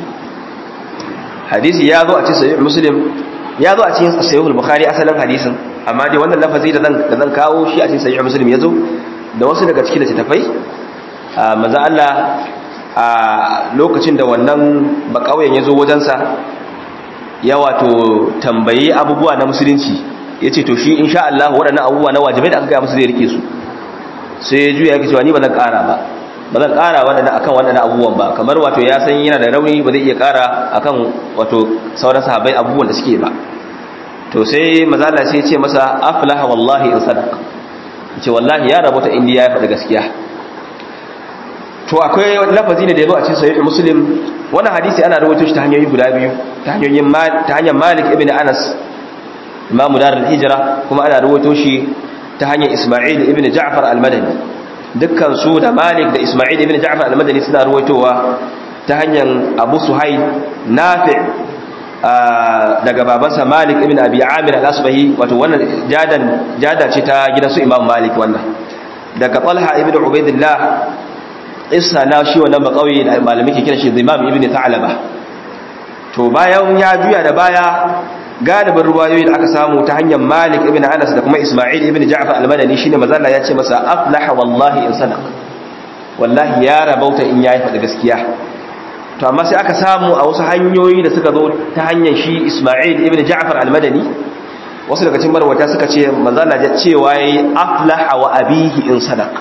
hadisi ya zo a cikin sahih muslim ya zo a cikin sahih bukhari asalin hadisin amma dai wannan lafazi da zan da zan kawo shi a cikin sahih muslim yazo da wasu daga cikin littafai manzo Allah a lokacin da wannan bakauyen yazo wajensa ya wato tambayi abubuwa na musulunci yace to shi insha Allah waɗannan abubuwa na wajibai da aka ga musu zai rike su sai ya juya yake cewa ni ba zan ƙara ba ba zan ƙara waɗanda akan waɗanda abubuwan ba kamar wato ya san yana da rauni ba zai iya ƙara akan wato sauran sahabbai abubuwan da suke ba to sai mazala sai ce masa aflaha wallahi in sadaq ce wallahi ya rabota indiya ya faɗi gaskiya to akwai lafazi ne da yazo a cikin sahih muslim wannan hadisi ana rawaito shi ta hanyoyi guda biyu ta hanyoyin ta hanyar malik ibn anas imamu darul hijra kuma ana rawaito shi ta hanyar isma'il ibn ja'far al-madani dukkan su da Malik da Isma'il ibn Ja'far al-Madani suna ruwaitowa ta hanyar Abu Suhail Nafi' daga babansa Malik ibn Abi Amir al-Asbahi wato wannan jadan jada ce ta gidan su Imam Malik wannan daga Talha ibn Ubaidillah isa na shi wannan bakauye da malami ke kira shi Imam ibn Ta'laba to bayan ya juya da baya galibin ruwayoyi da aka samu ta hanyar Malik ibn Anas da kuma Isma'il ibn Ja'far al-Madani shine mazalla ya ce masa aflaha wallahi in sadaq wallahi ya rabauta in yayi faɗi gaskiya to amma sai aka samu a wasu hanyoyi da suka zo ta hanyar shi Isma'il ibn Ja'far al-Madani wasu daga cikin marwata suka ce mazalla ya cewa yayi aflaha wa abihi in sadaq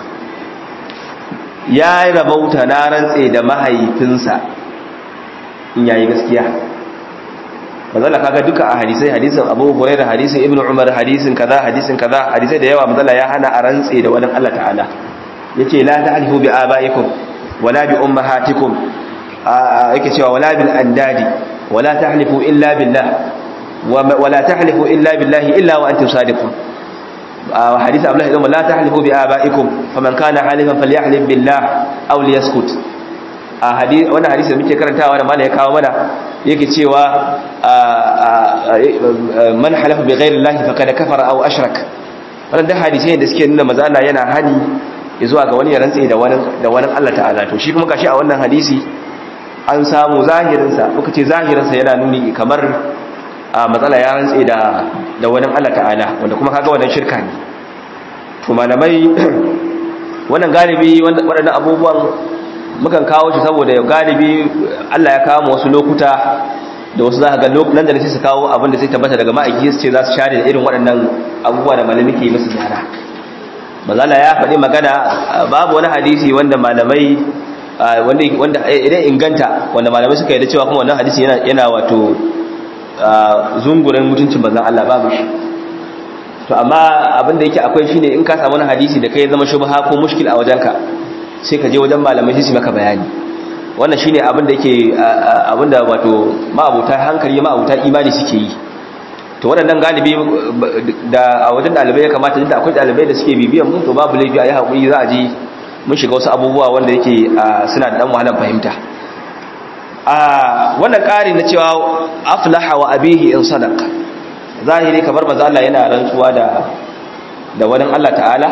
ya rabauta na rantse da mahaifinsa in yayi gaskiya mazala kaga duka a hadisai hadisin Abu Hurairah hadisin Ibn Umar hadisin kaza hadisin kaza hadisai da yawa mazala ya hana a rantse da wani Allah ta'ala yace la ta'alifu bi abaikum wala bi ummahatikum yake cewa wala bil andadi wala tahlifu illa billah wala tahlifu illa billahi illa wa antum sadiqun hadisi Abdullah ibn la tahlifu bi abaikum faman kana halifan falyahlif billah aw liyaskut a hadisi wannan hadisi da muke karantawa da malai ya kawo mana yake cewa man halafa bi ghairi llahi faqad kafara aw ashrak wannan da hadisi da suke nuna maza Allah yana hani zuwa ga wani ya rantsi da wani da wani Allah ta'ala to shi kuma gashi a wannan hadisi an samu zahirin sa muka ce zahirin sa yana nuni kamar matsala ya rantsi da da wani Allah ta'ala wanda kuma kaga wannan shirka ne to malamai wannan galibi waɗannan abubuwan mukan kawo shi saboda galibi Allah ya kawo wasu lokuta da wasu za ka ga nan da sai su kawo abin da zai tabbata daga ma'aiki su ce za su share da irin waɗannan abubuwa da malami ke musu gyara mazala ya faɗi magana babu wani hadisi wanda malamai wanda idan inganta wanda malamai suka yi da cewa kuma wannan hadisi yana yana wato zungurin mutuncin manzon Allah babu shi to amma abin da yake akwai shine in ka samu wani hadisi da kai zama shubha ko mushkil a wajenka sai ka je wajen malamai sai su maka bayani wannan shine abin da yake abin da wato ma'abuta hankali ma'abuta imani suke yi to waɗannan galibi da a wajen ɗalibai ya kamata da akwai ɗalibai da suke bibiyan mu to babu laifi a yi haƙuri za a ji mun shiga wasu abubuwa wanda yake suna da ɗan wahalar fahimta a wannan ƙari na cewa aflaha wa abihi in sadaq zahiri kamar maza Allah yana rantsuwa da da wani Allah ta'ala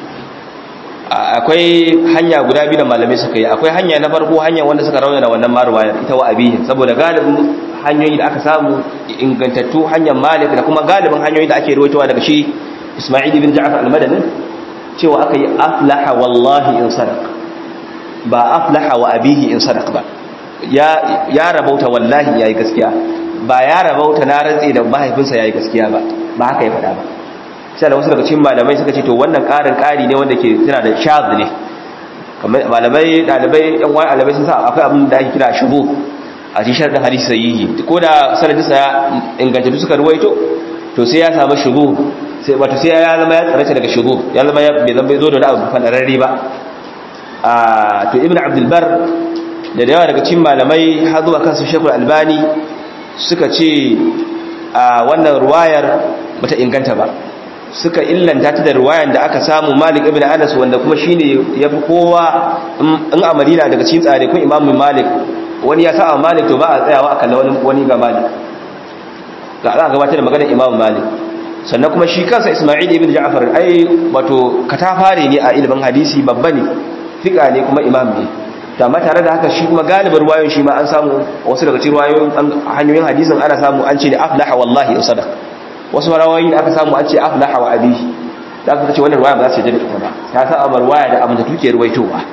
akwai hanya guda biyu da malamai suka yi akwai hanya na farko hanya wanda suka raunana wannan maruwayar ita wa abihi saboda galibin hanyoyi da aka samu ingantattu hanyar malik da kuma galibin hanyoyi da ake rawaitowa daga shi isma'il ibn ja'far al-madani cewa aka yi aflaha wallahi in sadaq ba aflaha wa abihi in sadaq ba ya ya rabauta wallahi yayi gaskiya ba ya rabauta na rantsi da mahaifinsa yayi gaskiya ba ba haka ya faɗa ba sai da wasu daga cikin malamai suka ce to wannan ƙarin ƙari ne wanda ke tana da shaz ne kamar malamai dalibai yan wani dalibai sun sa akwai abin da ake kira shubu a cikin sharadin hadisi sahihi ko da sanadin sa inganta suka ruwaito to sai ya samu shubu sai wato sai ya zama ya tsarata daga shubu ya zama bai zama zo da wani abu fadararre ba a to ibn abdul bar da yawa daga cikin malamai har zuwa kansu shekul albani suka ce a wannan ruwayar bata inganta ba suka illanta ta da ruwayan da aka samu Malik ibn Anas wanda kuma shine yafi kowa in a Madina daga cikin tsare kun Imam Malik wani ya sa Malik to ba a tsayawa a kalla wani wani ga Malik ga za a gabatar da maganar Imam Malik sannan kuma shi kansa Isma'il ibn Ja'far ai wato katafare ne a ilimin hadisi babba ne fika ne kuma imam ne to amma tare da haka shi kuma galibin ruwayoyin shi ma an samu wasu daga cikin ruwayoyin hanyoyin hadisin ana samu an ce da aflaha wallahi wa sadaq wasu rawayoyi da aka samu an ce aflaha wa abihi da aka ce wannan ruwaya ba za su je da ita ba ta sa amar ruwaya da amince tuke ruwaitowa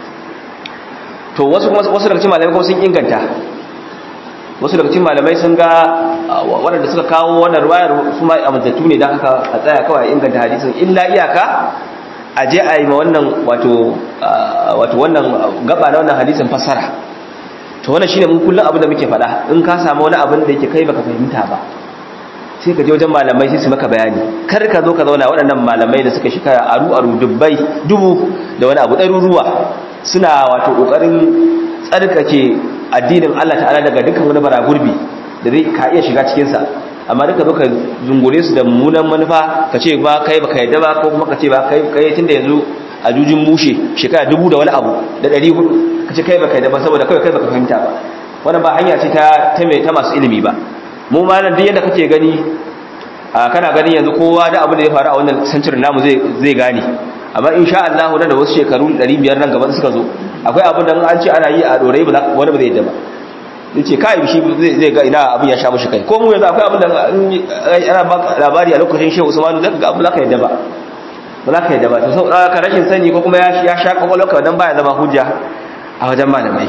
to wasu kuma wasu daga cikin malamai kuma sun inganta wasu daga cikin malamai sun ga waɗanda suka kawo wannan ruwayar su ma amintattu ne don haka a tsaya kawai inganta hadisin illa iyaka a je a yi ma wannan wato wato wannan gaba na wannan hadisin fasara to wannan shine mun kullum abin da muke faɗa in ka samu wani abin da yake kai baka fahimta ba sai ka je wajen malamai sai su maka bayani kar ka zo ka zauna waɗannan malamai da suka shekara aru aru dubbai dubu da wani abu ɗaruruwa suna wato ƙoƙarin tsarkake addinin Allah ta'ala daga dukkan wani baragurbi da zai ka iya shiga cikinsa amma duka zo ka zungure su da mummunan manufa ka ce ba kai baka yadda ba ko kuma ka ce ba kai kai tunda yanzu a jujin mushe shekara dubu da wani abu da ɗari hudu ka ce kai baka yadda ba saboda kai kai baka fahimta ba wannan ba hanya ce ta ta mai ta masu ilimi ba mu ma nan duk yadda kake gani a kana gani yanzu kowa da abin da ya faru a wannan century namu zai zai gane amma insha Allah nan da wasu shekaru 500 nan gaban suka zo akwai abin da an ce ana yi a dorai ba wani ba zai yadda ba yace kai shi zai ga ina abin ya sha mushi kai ko mu yanzu akwai abin da ana ba labari a lokacin Shehu Usman zaka ga abin da ka yadda ba ba za ka yadda ba to sau ka rashin sani ko kuma ya sha kwakwalwarka dan baya zama hujja a wajen malamai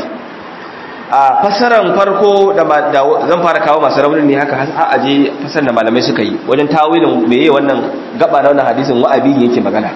a fassarar farko da zan fara kawo masu raunin ne haka har aje fasar da malamai suka yi wajen tawilin meye wannan gaba na wannan hadisin wa'abi yake magana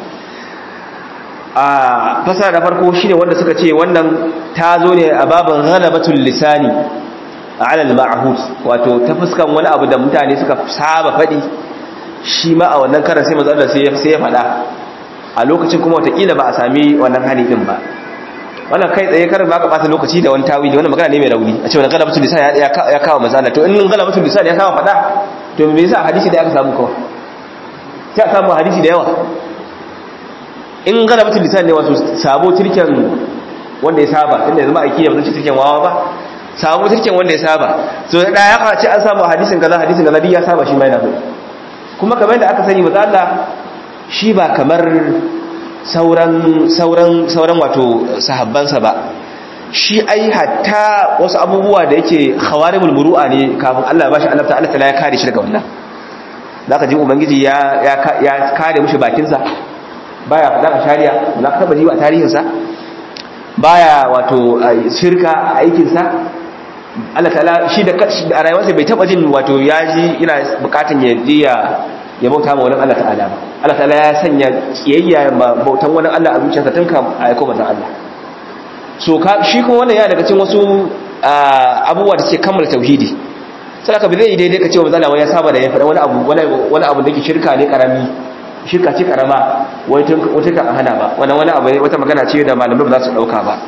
a fasara da farko shine wanda suka ce wannan ta zo ne a babin ghalabatul lisani ala al-ma'hud wato ta fuskan wani abu da mutane suka saba fadi shi ma a wannan karan sai manzo Allah sai ya sai ya fada a lokacin kuma watakila ba a sami wannan hali din ba wannan kai tsaye karin ba ka bata lokaci da wani tawili wannan magana ne mai rauni a ce wannan ghalabatul lisan ya kawo manzo Allah to in ghalabatul lisan ya kawo fada to me yasa hadisi da aka samu kawai sai a samu hadisi da yawa in gana mutum lisan ne wato sabo turken wanda ya saba tunda yanzu ma'aiki ya mutunci turken wawa ba sabo turken wanda ya saba so da ya kace an samu hadisin kaza hadisin kaza ya saba shi mai na kuma kamar yadda aka sani maza Allah shi ba kamar sauran sauran sauran wato sahabbansa ba shi ai hatta wasu abubuwa da yake khawarimul muru'a ne kafin Allah ya bashi Allah ta'ala ya kare shi daga wannan zaka ji ubangiji ya ya kare mishi bakinsa baya faɗa a shari'a ba ka taba ji a tarihinsa baya wato shirka a aikinsa Allah ta'ala shi da a rayuwarsa bai taba jin wato ya ji ina bukatun ya je ya ya bauta ma wani Allah ta'ala ba Allah ta'ala ya sanya kiyayya ma bautan wani Allah a zuciyarsa tun kam a aiko mata Allah so ka shi kuma wannan ya daga cikin wasu abubuwa da suke kammala tauhidi sai ka bi zai daidai ka ce wa mazala wani ya saba da ya faɗa wani abu wani abu da yake shirka ne karami shirka ce karama wata kan hana ba wannan wani abu wata magana ce da malamai ba za su dauka ba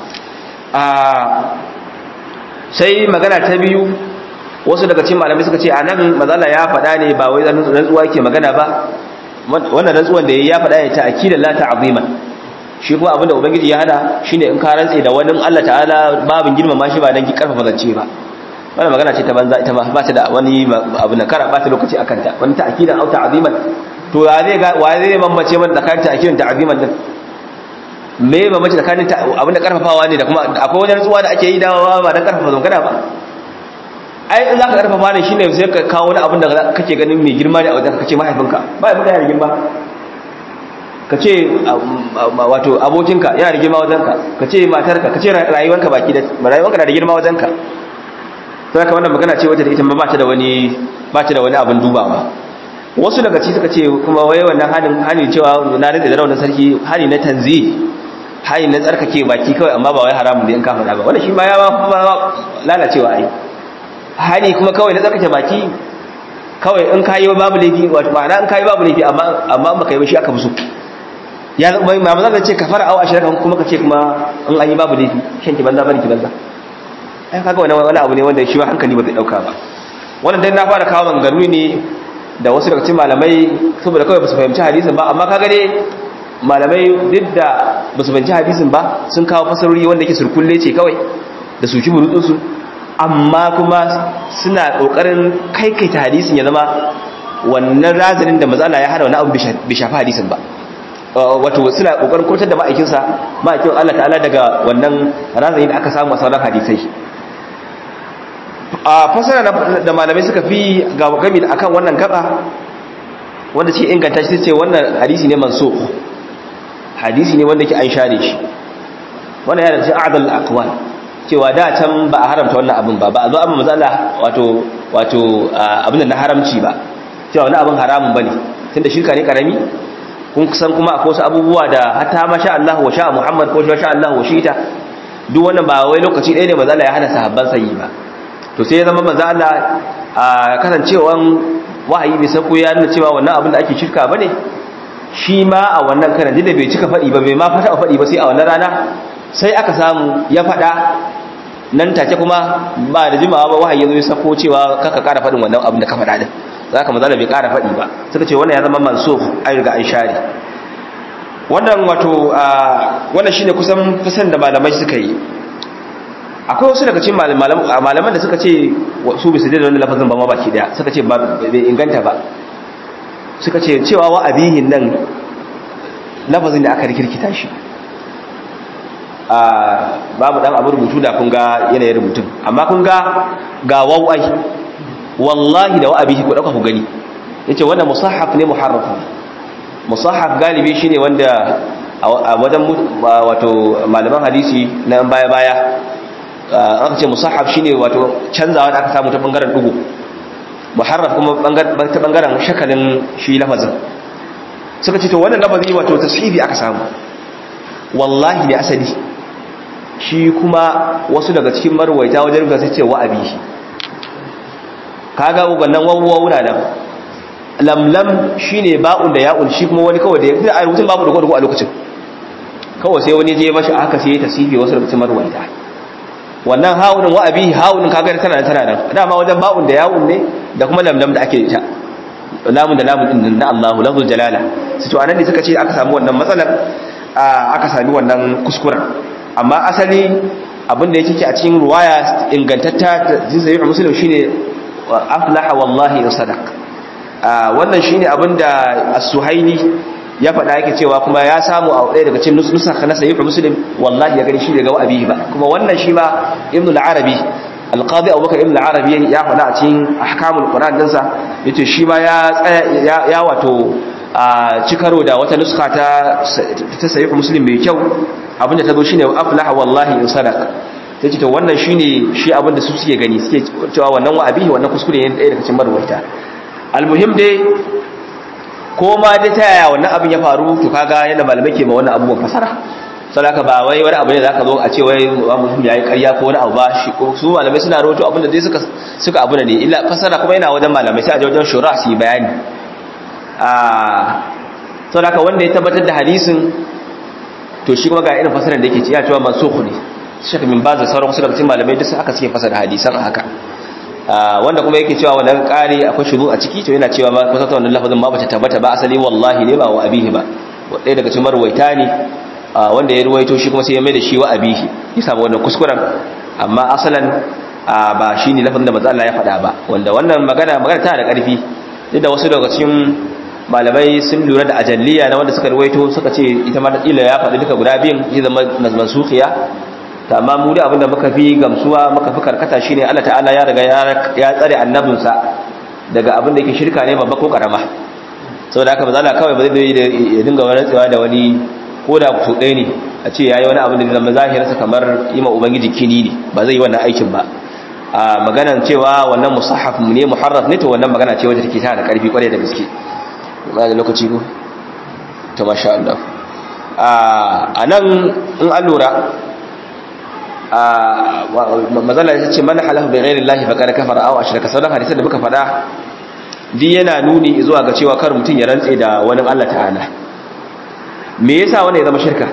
sai magana ta biyu wasu daga cikin malamai suka ce a nan mazala ya faɗa ne ba wai rantsuwa ke magana ba wannan rantsuwan da ya faɗa ne ta akidan la ta'zima shi kuma abinda ubangiji ya hada shine in ka rantse da wani Allah ta'ala babin girmama shi ba dan ki karfafa zance ba wannan magana ce ta banza ita ba ba ta da wani abu na kara ba ta lokaci akan ta wani ta'kidan au ta'ziman to ya zai ga wa zai bambance mana tsakanin ta'kidin ta'ziman din me bambance tsakanin abinda karfafawa ne da kuma akwai wani rantsuwa da ake yi da ba dan karfafa zongana ba ai in zaka karfafa ne shine sai ka kawo wani abin da kake ganin mai girma ne a wajen kace mahaifinka ba ya da girma ka ce wato abokinka yana da girma wajenka ka ce matarka ka ce rayuwanka baki da rayuwanka na da girma wajenka sai ka wannan magana ce wata da ita ba ta da wani ba ta da wani abin dubawa wasu daga ci suka ce kuma wai wannan hanin hani cewa na rike da raunin sarki hani na tanzi hani na tsarkake baki kawai amma ba wai haramun da in ka faɗa ba wannan shi ma ya ba lalacewa ai hani kuma kawai na tsarkake baki kawai in kayi babu laifi wato ma'ana in kayi babu laifi amma amma baka yi ba shi aka musu ya zama ma maza ce kafara aw ashiraka kuma kace kuma in an yi babu laifi shan ki banza bane ki banza ai kaga wannan wani abu ne wanda shi ba hankali ba zai dauka ba wannan dai na fara kawo maganganu ne da wasu daga cikin malamai saboda kawai ba su fahimci hadisin ba amma kaga dai malamai duk da ba su fahimci hadisin ba sun kawo fasarori wanda yake surkulle ce kawai da su ci burutsunsu amma kuma suna kokarin kaikaita hadisin ya zama wannan razanin da mazala ya hada wani abu bai shafi hadisin ba wato suna kokarin kurtar da ma'aikinsa ma'aikin Allah ta'ala daga wannan razani da aka samu a sauran hadisai a fasara da malamai suka fi ga gami akan wannan gaba wanda ce inganta shi ce wannan hadisi ne mansukh hadisi ne wanda ke an share shi wannan yana cikin a'dal aqwal cewa da can ba a haramta wannan abin ba ba a zo abin matsala wato wato abin da na haramci ba cewa wani abin haramun bane tunda shirka ne karami kun san kuma akwai wasu abubuwa da hatta ma sha Allah wa sha Muhammad ko sha Allah wa shita duk wannan ba wai lokaci ɗaya ne manzo Allah ya hana sahabban sayi ba to sai ya zama manzo Allah a kasancewan wahayi bai sako ya nuna cewa wannan abin da ake shirka bane shi ma a wannan karan da bai cika faɗi ba bai ma fata faɗi ba sai a wannan rana sai aka samu ya faɗa nan take kuma ba da jimawa ba wahayi ya zo ya sako cewa kaka ƙara faɗin wannan abin da ka faɗa din za ka mazala bai ƙara faɗi ba suka ce wannan ya zama mansuf an riga an share wannan wato wannan shine kusan kusan da malamai suka yi akwai wasu daga cikin malaman da suka ce su bisu da wannan lafazin ba ma baki daya suka ce bai inganta ba suka ce cewa wa abihin nan lafazin da aka rikirkita shi babu dan abu rubutu da kun ga yanayin rubutun amma kun ga ga wawai wallahi da wa abihi ku dauka ku gani yace wannan musahhaf ne muharraf musahhaf galibi shine wanda a wajen wato malaman hadisi na baya baya aka ce musahhaf shine wato canzawa da aka samu ta bangaren dugu muharraf kuma ta bangaren shakalin shi lafazin suka ce to wannan lafazi wato tashibi aka samu wallahi da asali shi kuma wasu daga cikin marwaita wajen gasa ce wa abihi kaga wannan wawwawuna nan lamlam shine ba'un da ya'un shi kuma wani kawai da ya a rubutun babu da a lokacin kawai sai wani je mashi aka sai tasifi wasu rubutun marwaita wannan hawunin wa abihi hawunin kaga tana tana nan dama wajen ba'un da ya'un ne da kuma lamlam da ake ita lamun da lamun din na Allahu lafzul jalala su to anan ne suka ce aka samu wannan matsalar aka sami wannan kuskuren amma asali abin da yake a cikin ruwaya ingantatta ta jinsa muslim shine aflaha wallahi in sadaq wannan shine abin da as-suhaili ya faɗa yake cewa kuma ya samu a ɗaya daga cikin nusakh na sahih muslim wallahi ya gani shi daga abihi ba kuma wannan shi ma ibn al-arabi al-qadi abubakar ibn al-arabi ya faɗa a cikin ahkamul qur'an dinsa yace shi ma ya ya wato a cikaro da wata nuska ta ta sahih muslim mai kyau abinda ta zo shine aflaha wallahi in sadaq sai ce to wannan shine shi abinda su suke gani suke cewa wannan wa abihi wannan kuskure ne ɗaya daga cikin marwaita almuhim dai ko ma da ta yaya wannan abin ya faru to kaga yana malamai ke ma wannan abubuwan fasara sadaka ba wai wani abu ne zaka zo a ce wai mutum yayi ƙarya ko wani abu ba shi ko su malamai suna rawaito abinda dai suka suka abu ne illa fasara kuma yana wajen malamai sai a je wajen shura su yi bayani sau da wanda ya tabbatar da hadisin to shi kuma ga irin fasarar da yake ce ya cewa masu ne shaka min ba da sauran wasu daga cikin malamai duk aka suke fasara hadisan haka wanda kuma yake cewa wannan ƙari akwai shudu a ciki to yana cewa ma kusa ta wannan lafazin ma bata tabbata ba asali wallahi ne ba wa abihi ba ɗaya daga cikin marwaita ne wanda ya ruwaito shi kuma sai ya mai da shi wa abihi ya samu wannan kuskuren amma asalan ba shi ne lafazin da manzo Allah ya faɗa ba wanda wannan magana magana tana da ƙarfi duk da wasu daga cikin malamai sun lura da ajalliya na wanda suka ruwaito suka ce ita ma ila ya faɗi duka guda biyun ya zama mansukhiya ta amma mu da abinda muka fi gamsuwa muka fi karkata shine Allah ta'ala ya riga ya tsare annabinsa daga abin da yake shirka ne babba ko karama saboda haka mazala kawai ba zai ya dinga wani tsewa da wani ko da su ɗaya ne a ce ya yi wani abin da zama zahirarsa kamar yi ma ubangiji kini ne ba zai yi wannan aikin ba a maganan cewa wannan musahaf ne muharraf ne to wannan magana ce wadda take tana da ƙarfi kwarai da gaske ba da lokaci ko to masha Allah a nan in an lura mazala ya ce mana halahu bai gairin lahi faƙar kafar awa ashirka sauran hadisan da muka faɗa di yana nuni zuwa ga cewa kar mutum ya rantse da wani Allah ta'ala me yasa wanda ya zama shirka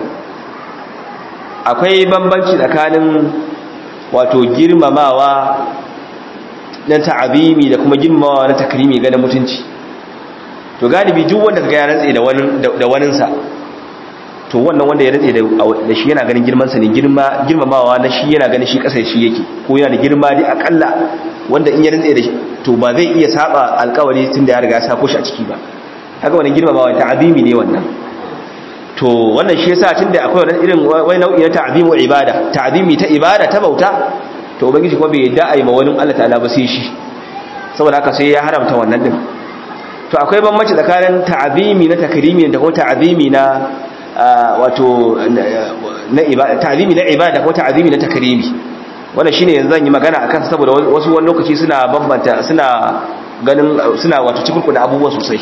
akwai bambanci tsakanin wato girmamawa na ta'abimi da kuma girmamawa na takrimi ga mutunci to galibi duk wanda kaga ya rantse da wani da waninsa to wannan wanda ya rantse da shi yana ganin girmansa ne girma girmamawa na shi yana ganin shi kasar shi yake ko yana da girma dai akalla wanda in ya rantse da shi to ba zai iya saba alkawari tun da ya riga ya sako shi a ciki ba haka wannan girmamawa ta'abimi ne wannan to wannan shi yasa tunda akwai wannan irin wani nau'i na ta'zimu ibada ta'zimi ta ibada ta bauta to ubangiji kuma bai yadda ai ma wani Allah ta'ala ba sai shi saboda haka sai ya haramta wannan din to akwai bambanci tsakanin ta'zimi na takrimi da kuma ta'zimi na wato na ibada ta'zimi na ibada ko ta'zimi na takrimi wannan shine yanzu zan yi magana akan saboda wasu wani lokaci suna bambanta suna ganin suna wato cikin da abubuwa sosai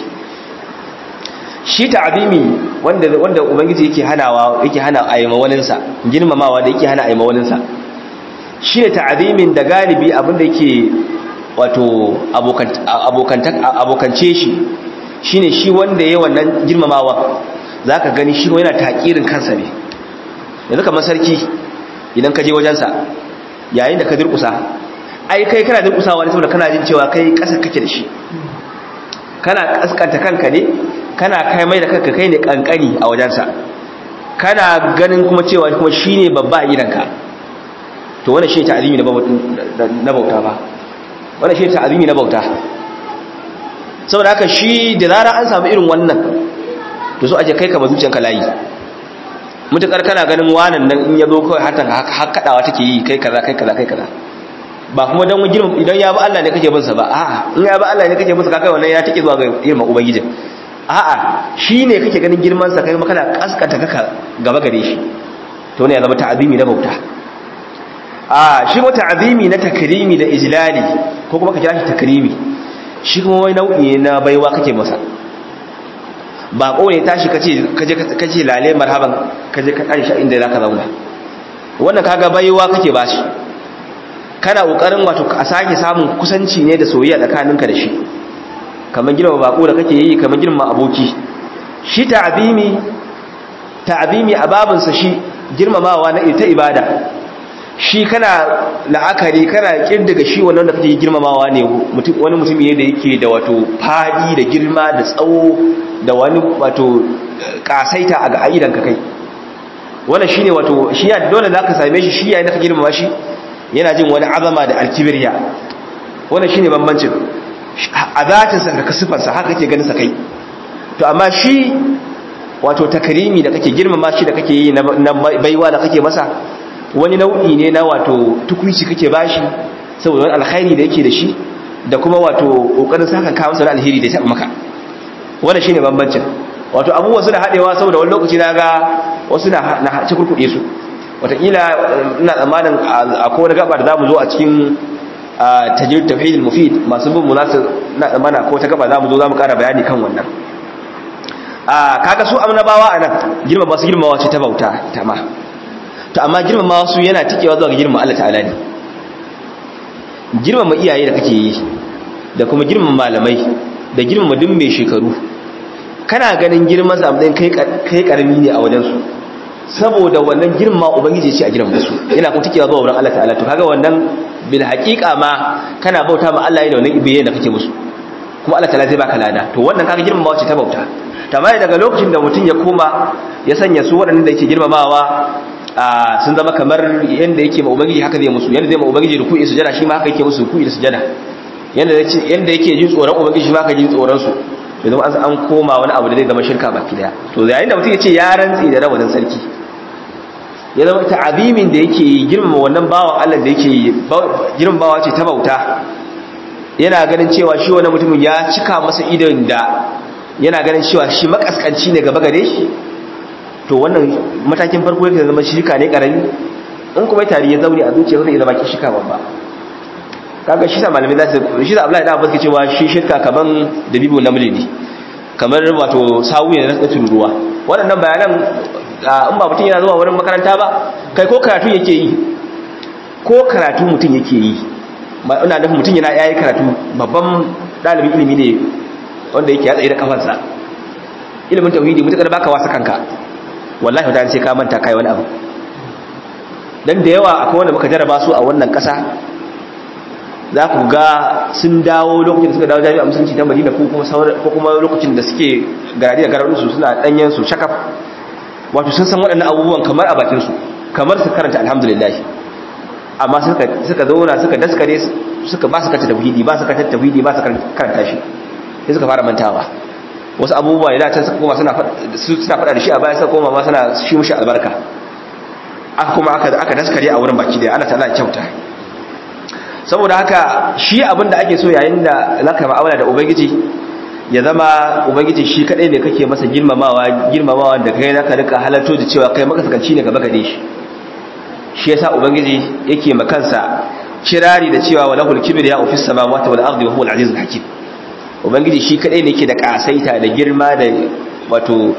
shi ta'zimi wanda wanda ubangiji yake hanawa yake hana ayyama waninsa girmamawa da yake hana ayyama waninsa shine ta'zimin da galibi abinda yake wato abokan abokan abokance shi shine shi wanda yayin wannan girmamawa zaka gani shi yana takirin kansa ne yanzu kamar sarki idan ka je wajensa yayin da ka durkusa ai kai kana durkusawa ne saboda kana jin cewa kai kasar kake da shi kana kaskanta kanka ne kana kai mai da kanka kai ne kankani a wajensa kana ganin kuma cewa kuma shine babba a gidanka to wannan shi ta'zimi na bauta ba wannan shi ta'zimi na bauta saboda haka shi da zara an samu irin wannan to so ake kai ka bazuciyanka layi mutukar kana ganin wanan nan in yazo kawai hatan har kadawa take yi kai kaza kai kaza kai kaza ba kuma dan girman idan ya ba Allah ne kake bin sa ba a'a in ya ba Allah ne kake bin sa kai wannan ya take zuwa ga girman ubangijin a'a shine kake ganin girman sa kai kuma kana kaskata kaka gaba gare shi to ne ya zama ta'azimi na bauta a shi ko ta'azimi na takrimi da ijlali ko kuma ka kira shi takrimi shi kuma wai nau'i na baiwa kake masa ba ko ne tashi kace kaje kace lale marhaban kaje ka Aisha inda zaka zauna wannan kaga baiwa kake bashi kana kokarin wato a sake samun kusanci ne da soyayya tsakaninka da shi kamar girma bako da kake yi kamar girma aboki shi ta'zimi ta'zimi a babin sa shi girmamawa na ita ibada shi kana la'akari kana kirdiga shi wannan da kake girmamawa ne wani mutum ne da yake da wato fadi da girma da tsawo da wani wato kasaita a ga aidan ka kai wannan shine wato shi ya dole zaka same shi shi yayin da ka girmama shi yana jin wani azama da alkibirya wannan shine bambancin a zatin sa da sifar sa haka kake ganin sa kai to amma shi wato takrimi da kake girmama shi da kake yi na baiwa da kake masa wani nau'i ne na wato tukuici kake bashi saboda wani alkhairi da yake da shi da kuma wato kokarin saka kawo masa alheri da ya taba maka wannan shine bambancin wato abubuwa suna hadewa saboda wani lokaci naga wasu na na cikurkude su wataƙila ina tsammanin akwai wani gaba da zamu zo a cikin tajir tafhid mufid masu bin munasu ina tsammanin akwai wata gaba zamu zo zamu ƙara bayani kan wannan a kaga su annabawa anan girma ba su girmawa ce ta bauta ita ma to amma girmama su yana tikewa zuwa ga girmama Allah ta'ala ne girmama iyaye da kake yi da kuma girmama malamai da girmama duk mai shekaru kana ganin girman sa matsayin kai kai karami ne a wajen su saboda wannan girmama ubangiji ce a girmama su yana kuma tikewa zuwa wurin Allah ta'ala to kaga wannan bil haqiqa ma kana bauta ma Allah ne da wannan ibiye da kake musu kuma Allah ta'ala zai baka lada to wannan kaga girmamawa ce ta bauta tamai daga lokacin da mutum ya koma ya sanya su waɗannan da yake girmamawa sun zama kamar yadda yake ma ubangiji haka zai musu yadda zai ma ubangiji ruku'i sujada shi ma haka yake musu ruku'i da sujada yadda yadda yake jin tsoron ubangiji shi ma haka jin tsoron su to zama an koma wani abu da zai zama shirka baki daya to yayin da mutum ya ce ya rantsi da rawanin sarki ya zama ta'abimin da yake yi girmama wannan bawan Allah da yake yi girmamawa ce ta bauta yana ganin cewa shi wannan mutumin ya cika masa idon da yana ganin cewa shi makaskanci ne gaba gare shi to wannan matakin farko yake zama shirka ne karami in kuma tari ya zaune a zuciya zai zama shirka babba kaga shi sa malamai za su shi da Abdullahi da Abbas ke cewa shi shirka kaman dabibu namli ne kamar wato sawu ne na tururuwa waɗannan bayanan in ba mutum yana zuwa wurin makaranta ba kai ko karatu yake yi ko karatu mutum yake yi ina nufin mutum yana yayi karatu babban ɗalibin ilimi ne wanda yake ya tsaye da kafansa ilimin tauhidi mutakar baka wasa kanka wallahi wata sai ka manta kai wani abu dan da yawa akwai wanda muka jarraba su a wannan ƙasa za ku ga sun dawo lokacin da suka dawo jami'a musulunci ta madina ko kuma lokacin da suke garadi da garadunsu suna ɗanyen su shakaf wato sun san waɗannan abubuwan kamar a bakinsu kamar su karanta alhamdulillah amma suka zauna suka daskare suka ba su kanta tauhidi ba su kanta tauhidi ba su karanta shi sai suka fara mantawa wasu abubuwa ne da can suka koma suna faɗa da shi a baya suka koma ma suna shi mushi albarka aka kuma aka daskare a wurin baki da Allah ta'ala kyauta saboda haka shi abin da ake so yayin da zaka ma'amala da ubangiji ya zama ubangiji shi kadai ne kake masa girmamawa girmamawa da kai zaka rika halarto da cewa kai makasakanci ne gaba gare shi shi yasa ubangiji yake makansa kirari da cewa walahul kibriya fis samawati wal ardi wa huwal azizul hakim ubangiji shi kadai ne yake da kasaita da girma da wato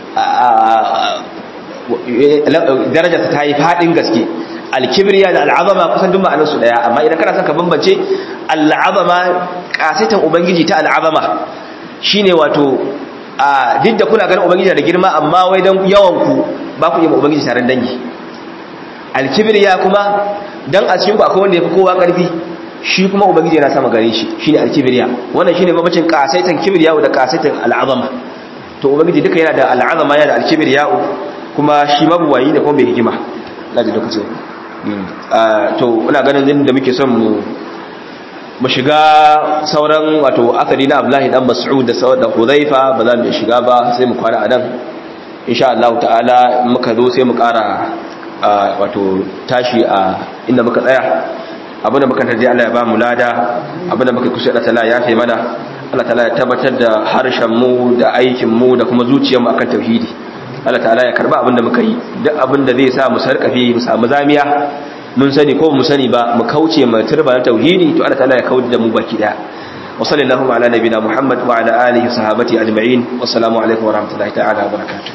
daraja ta yi fadin gaske alkibriya da al'azama kusan duk ma'anar su daya amma idan kana son ka bambance al'azama kasaitan ubangiji ta al'azama shine wato a duk da kuna ganin ubangiji da girma amma wai dan yawan ku ba ku yi ma ubangiji taron dangi alkibriya kuma dan a cikin ku akwai wanda yafi kowa karfi shi kuma ubangiji yana sama gare shi shine alkibriya wannan shine babacin kasaitan kibriya da kasaitan al'azama to ubangiji duka yana da al'azama yana da alkibriya kuma shi mabuwayi da kuma mai hikima laji lokacin to ina ganin da muke son mu mu shiga sauran wato akali na Abdullahi dan Mas'ud da sauran da Hudhaifa ba za mu shiga ba sai mu kwana a nan insha Allah ta'ala muka zo sai mu ƙara wato tashi a inda muka tsaya abinda muka tarje Allah ya ba mu lada abinda muka kusa Allah ta'ala ya fi mana Allah ta'ala ya tabbatar da harshen mu da aikin mu da kuma zuciyar mu akan tauhidi Allah ta'ala ya karba abinda muka yi duk abinda zai sa mu sarkafe mu samu zamiya mun sani ko mu sani ba mu kauce mu turba na tauhidi to Allah ta'ala ya kauda da mu baki daya wa sallallahu ala nabina muhammad wa ala alihi sahabati ajma'in wa assalamu alaikum wa rahmatullahi ta'ala wa barakatuh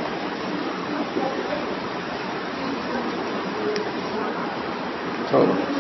Oh.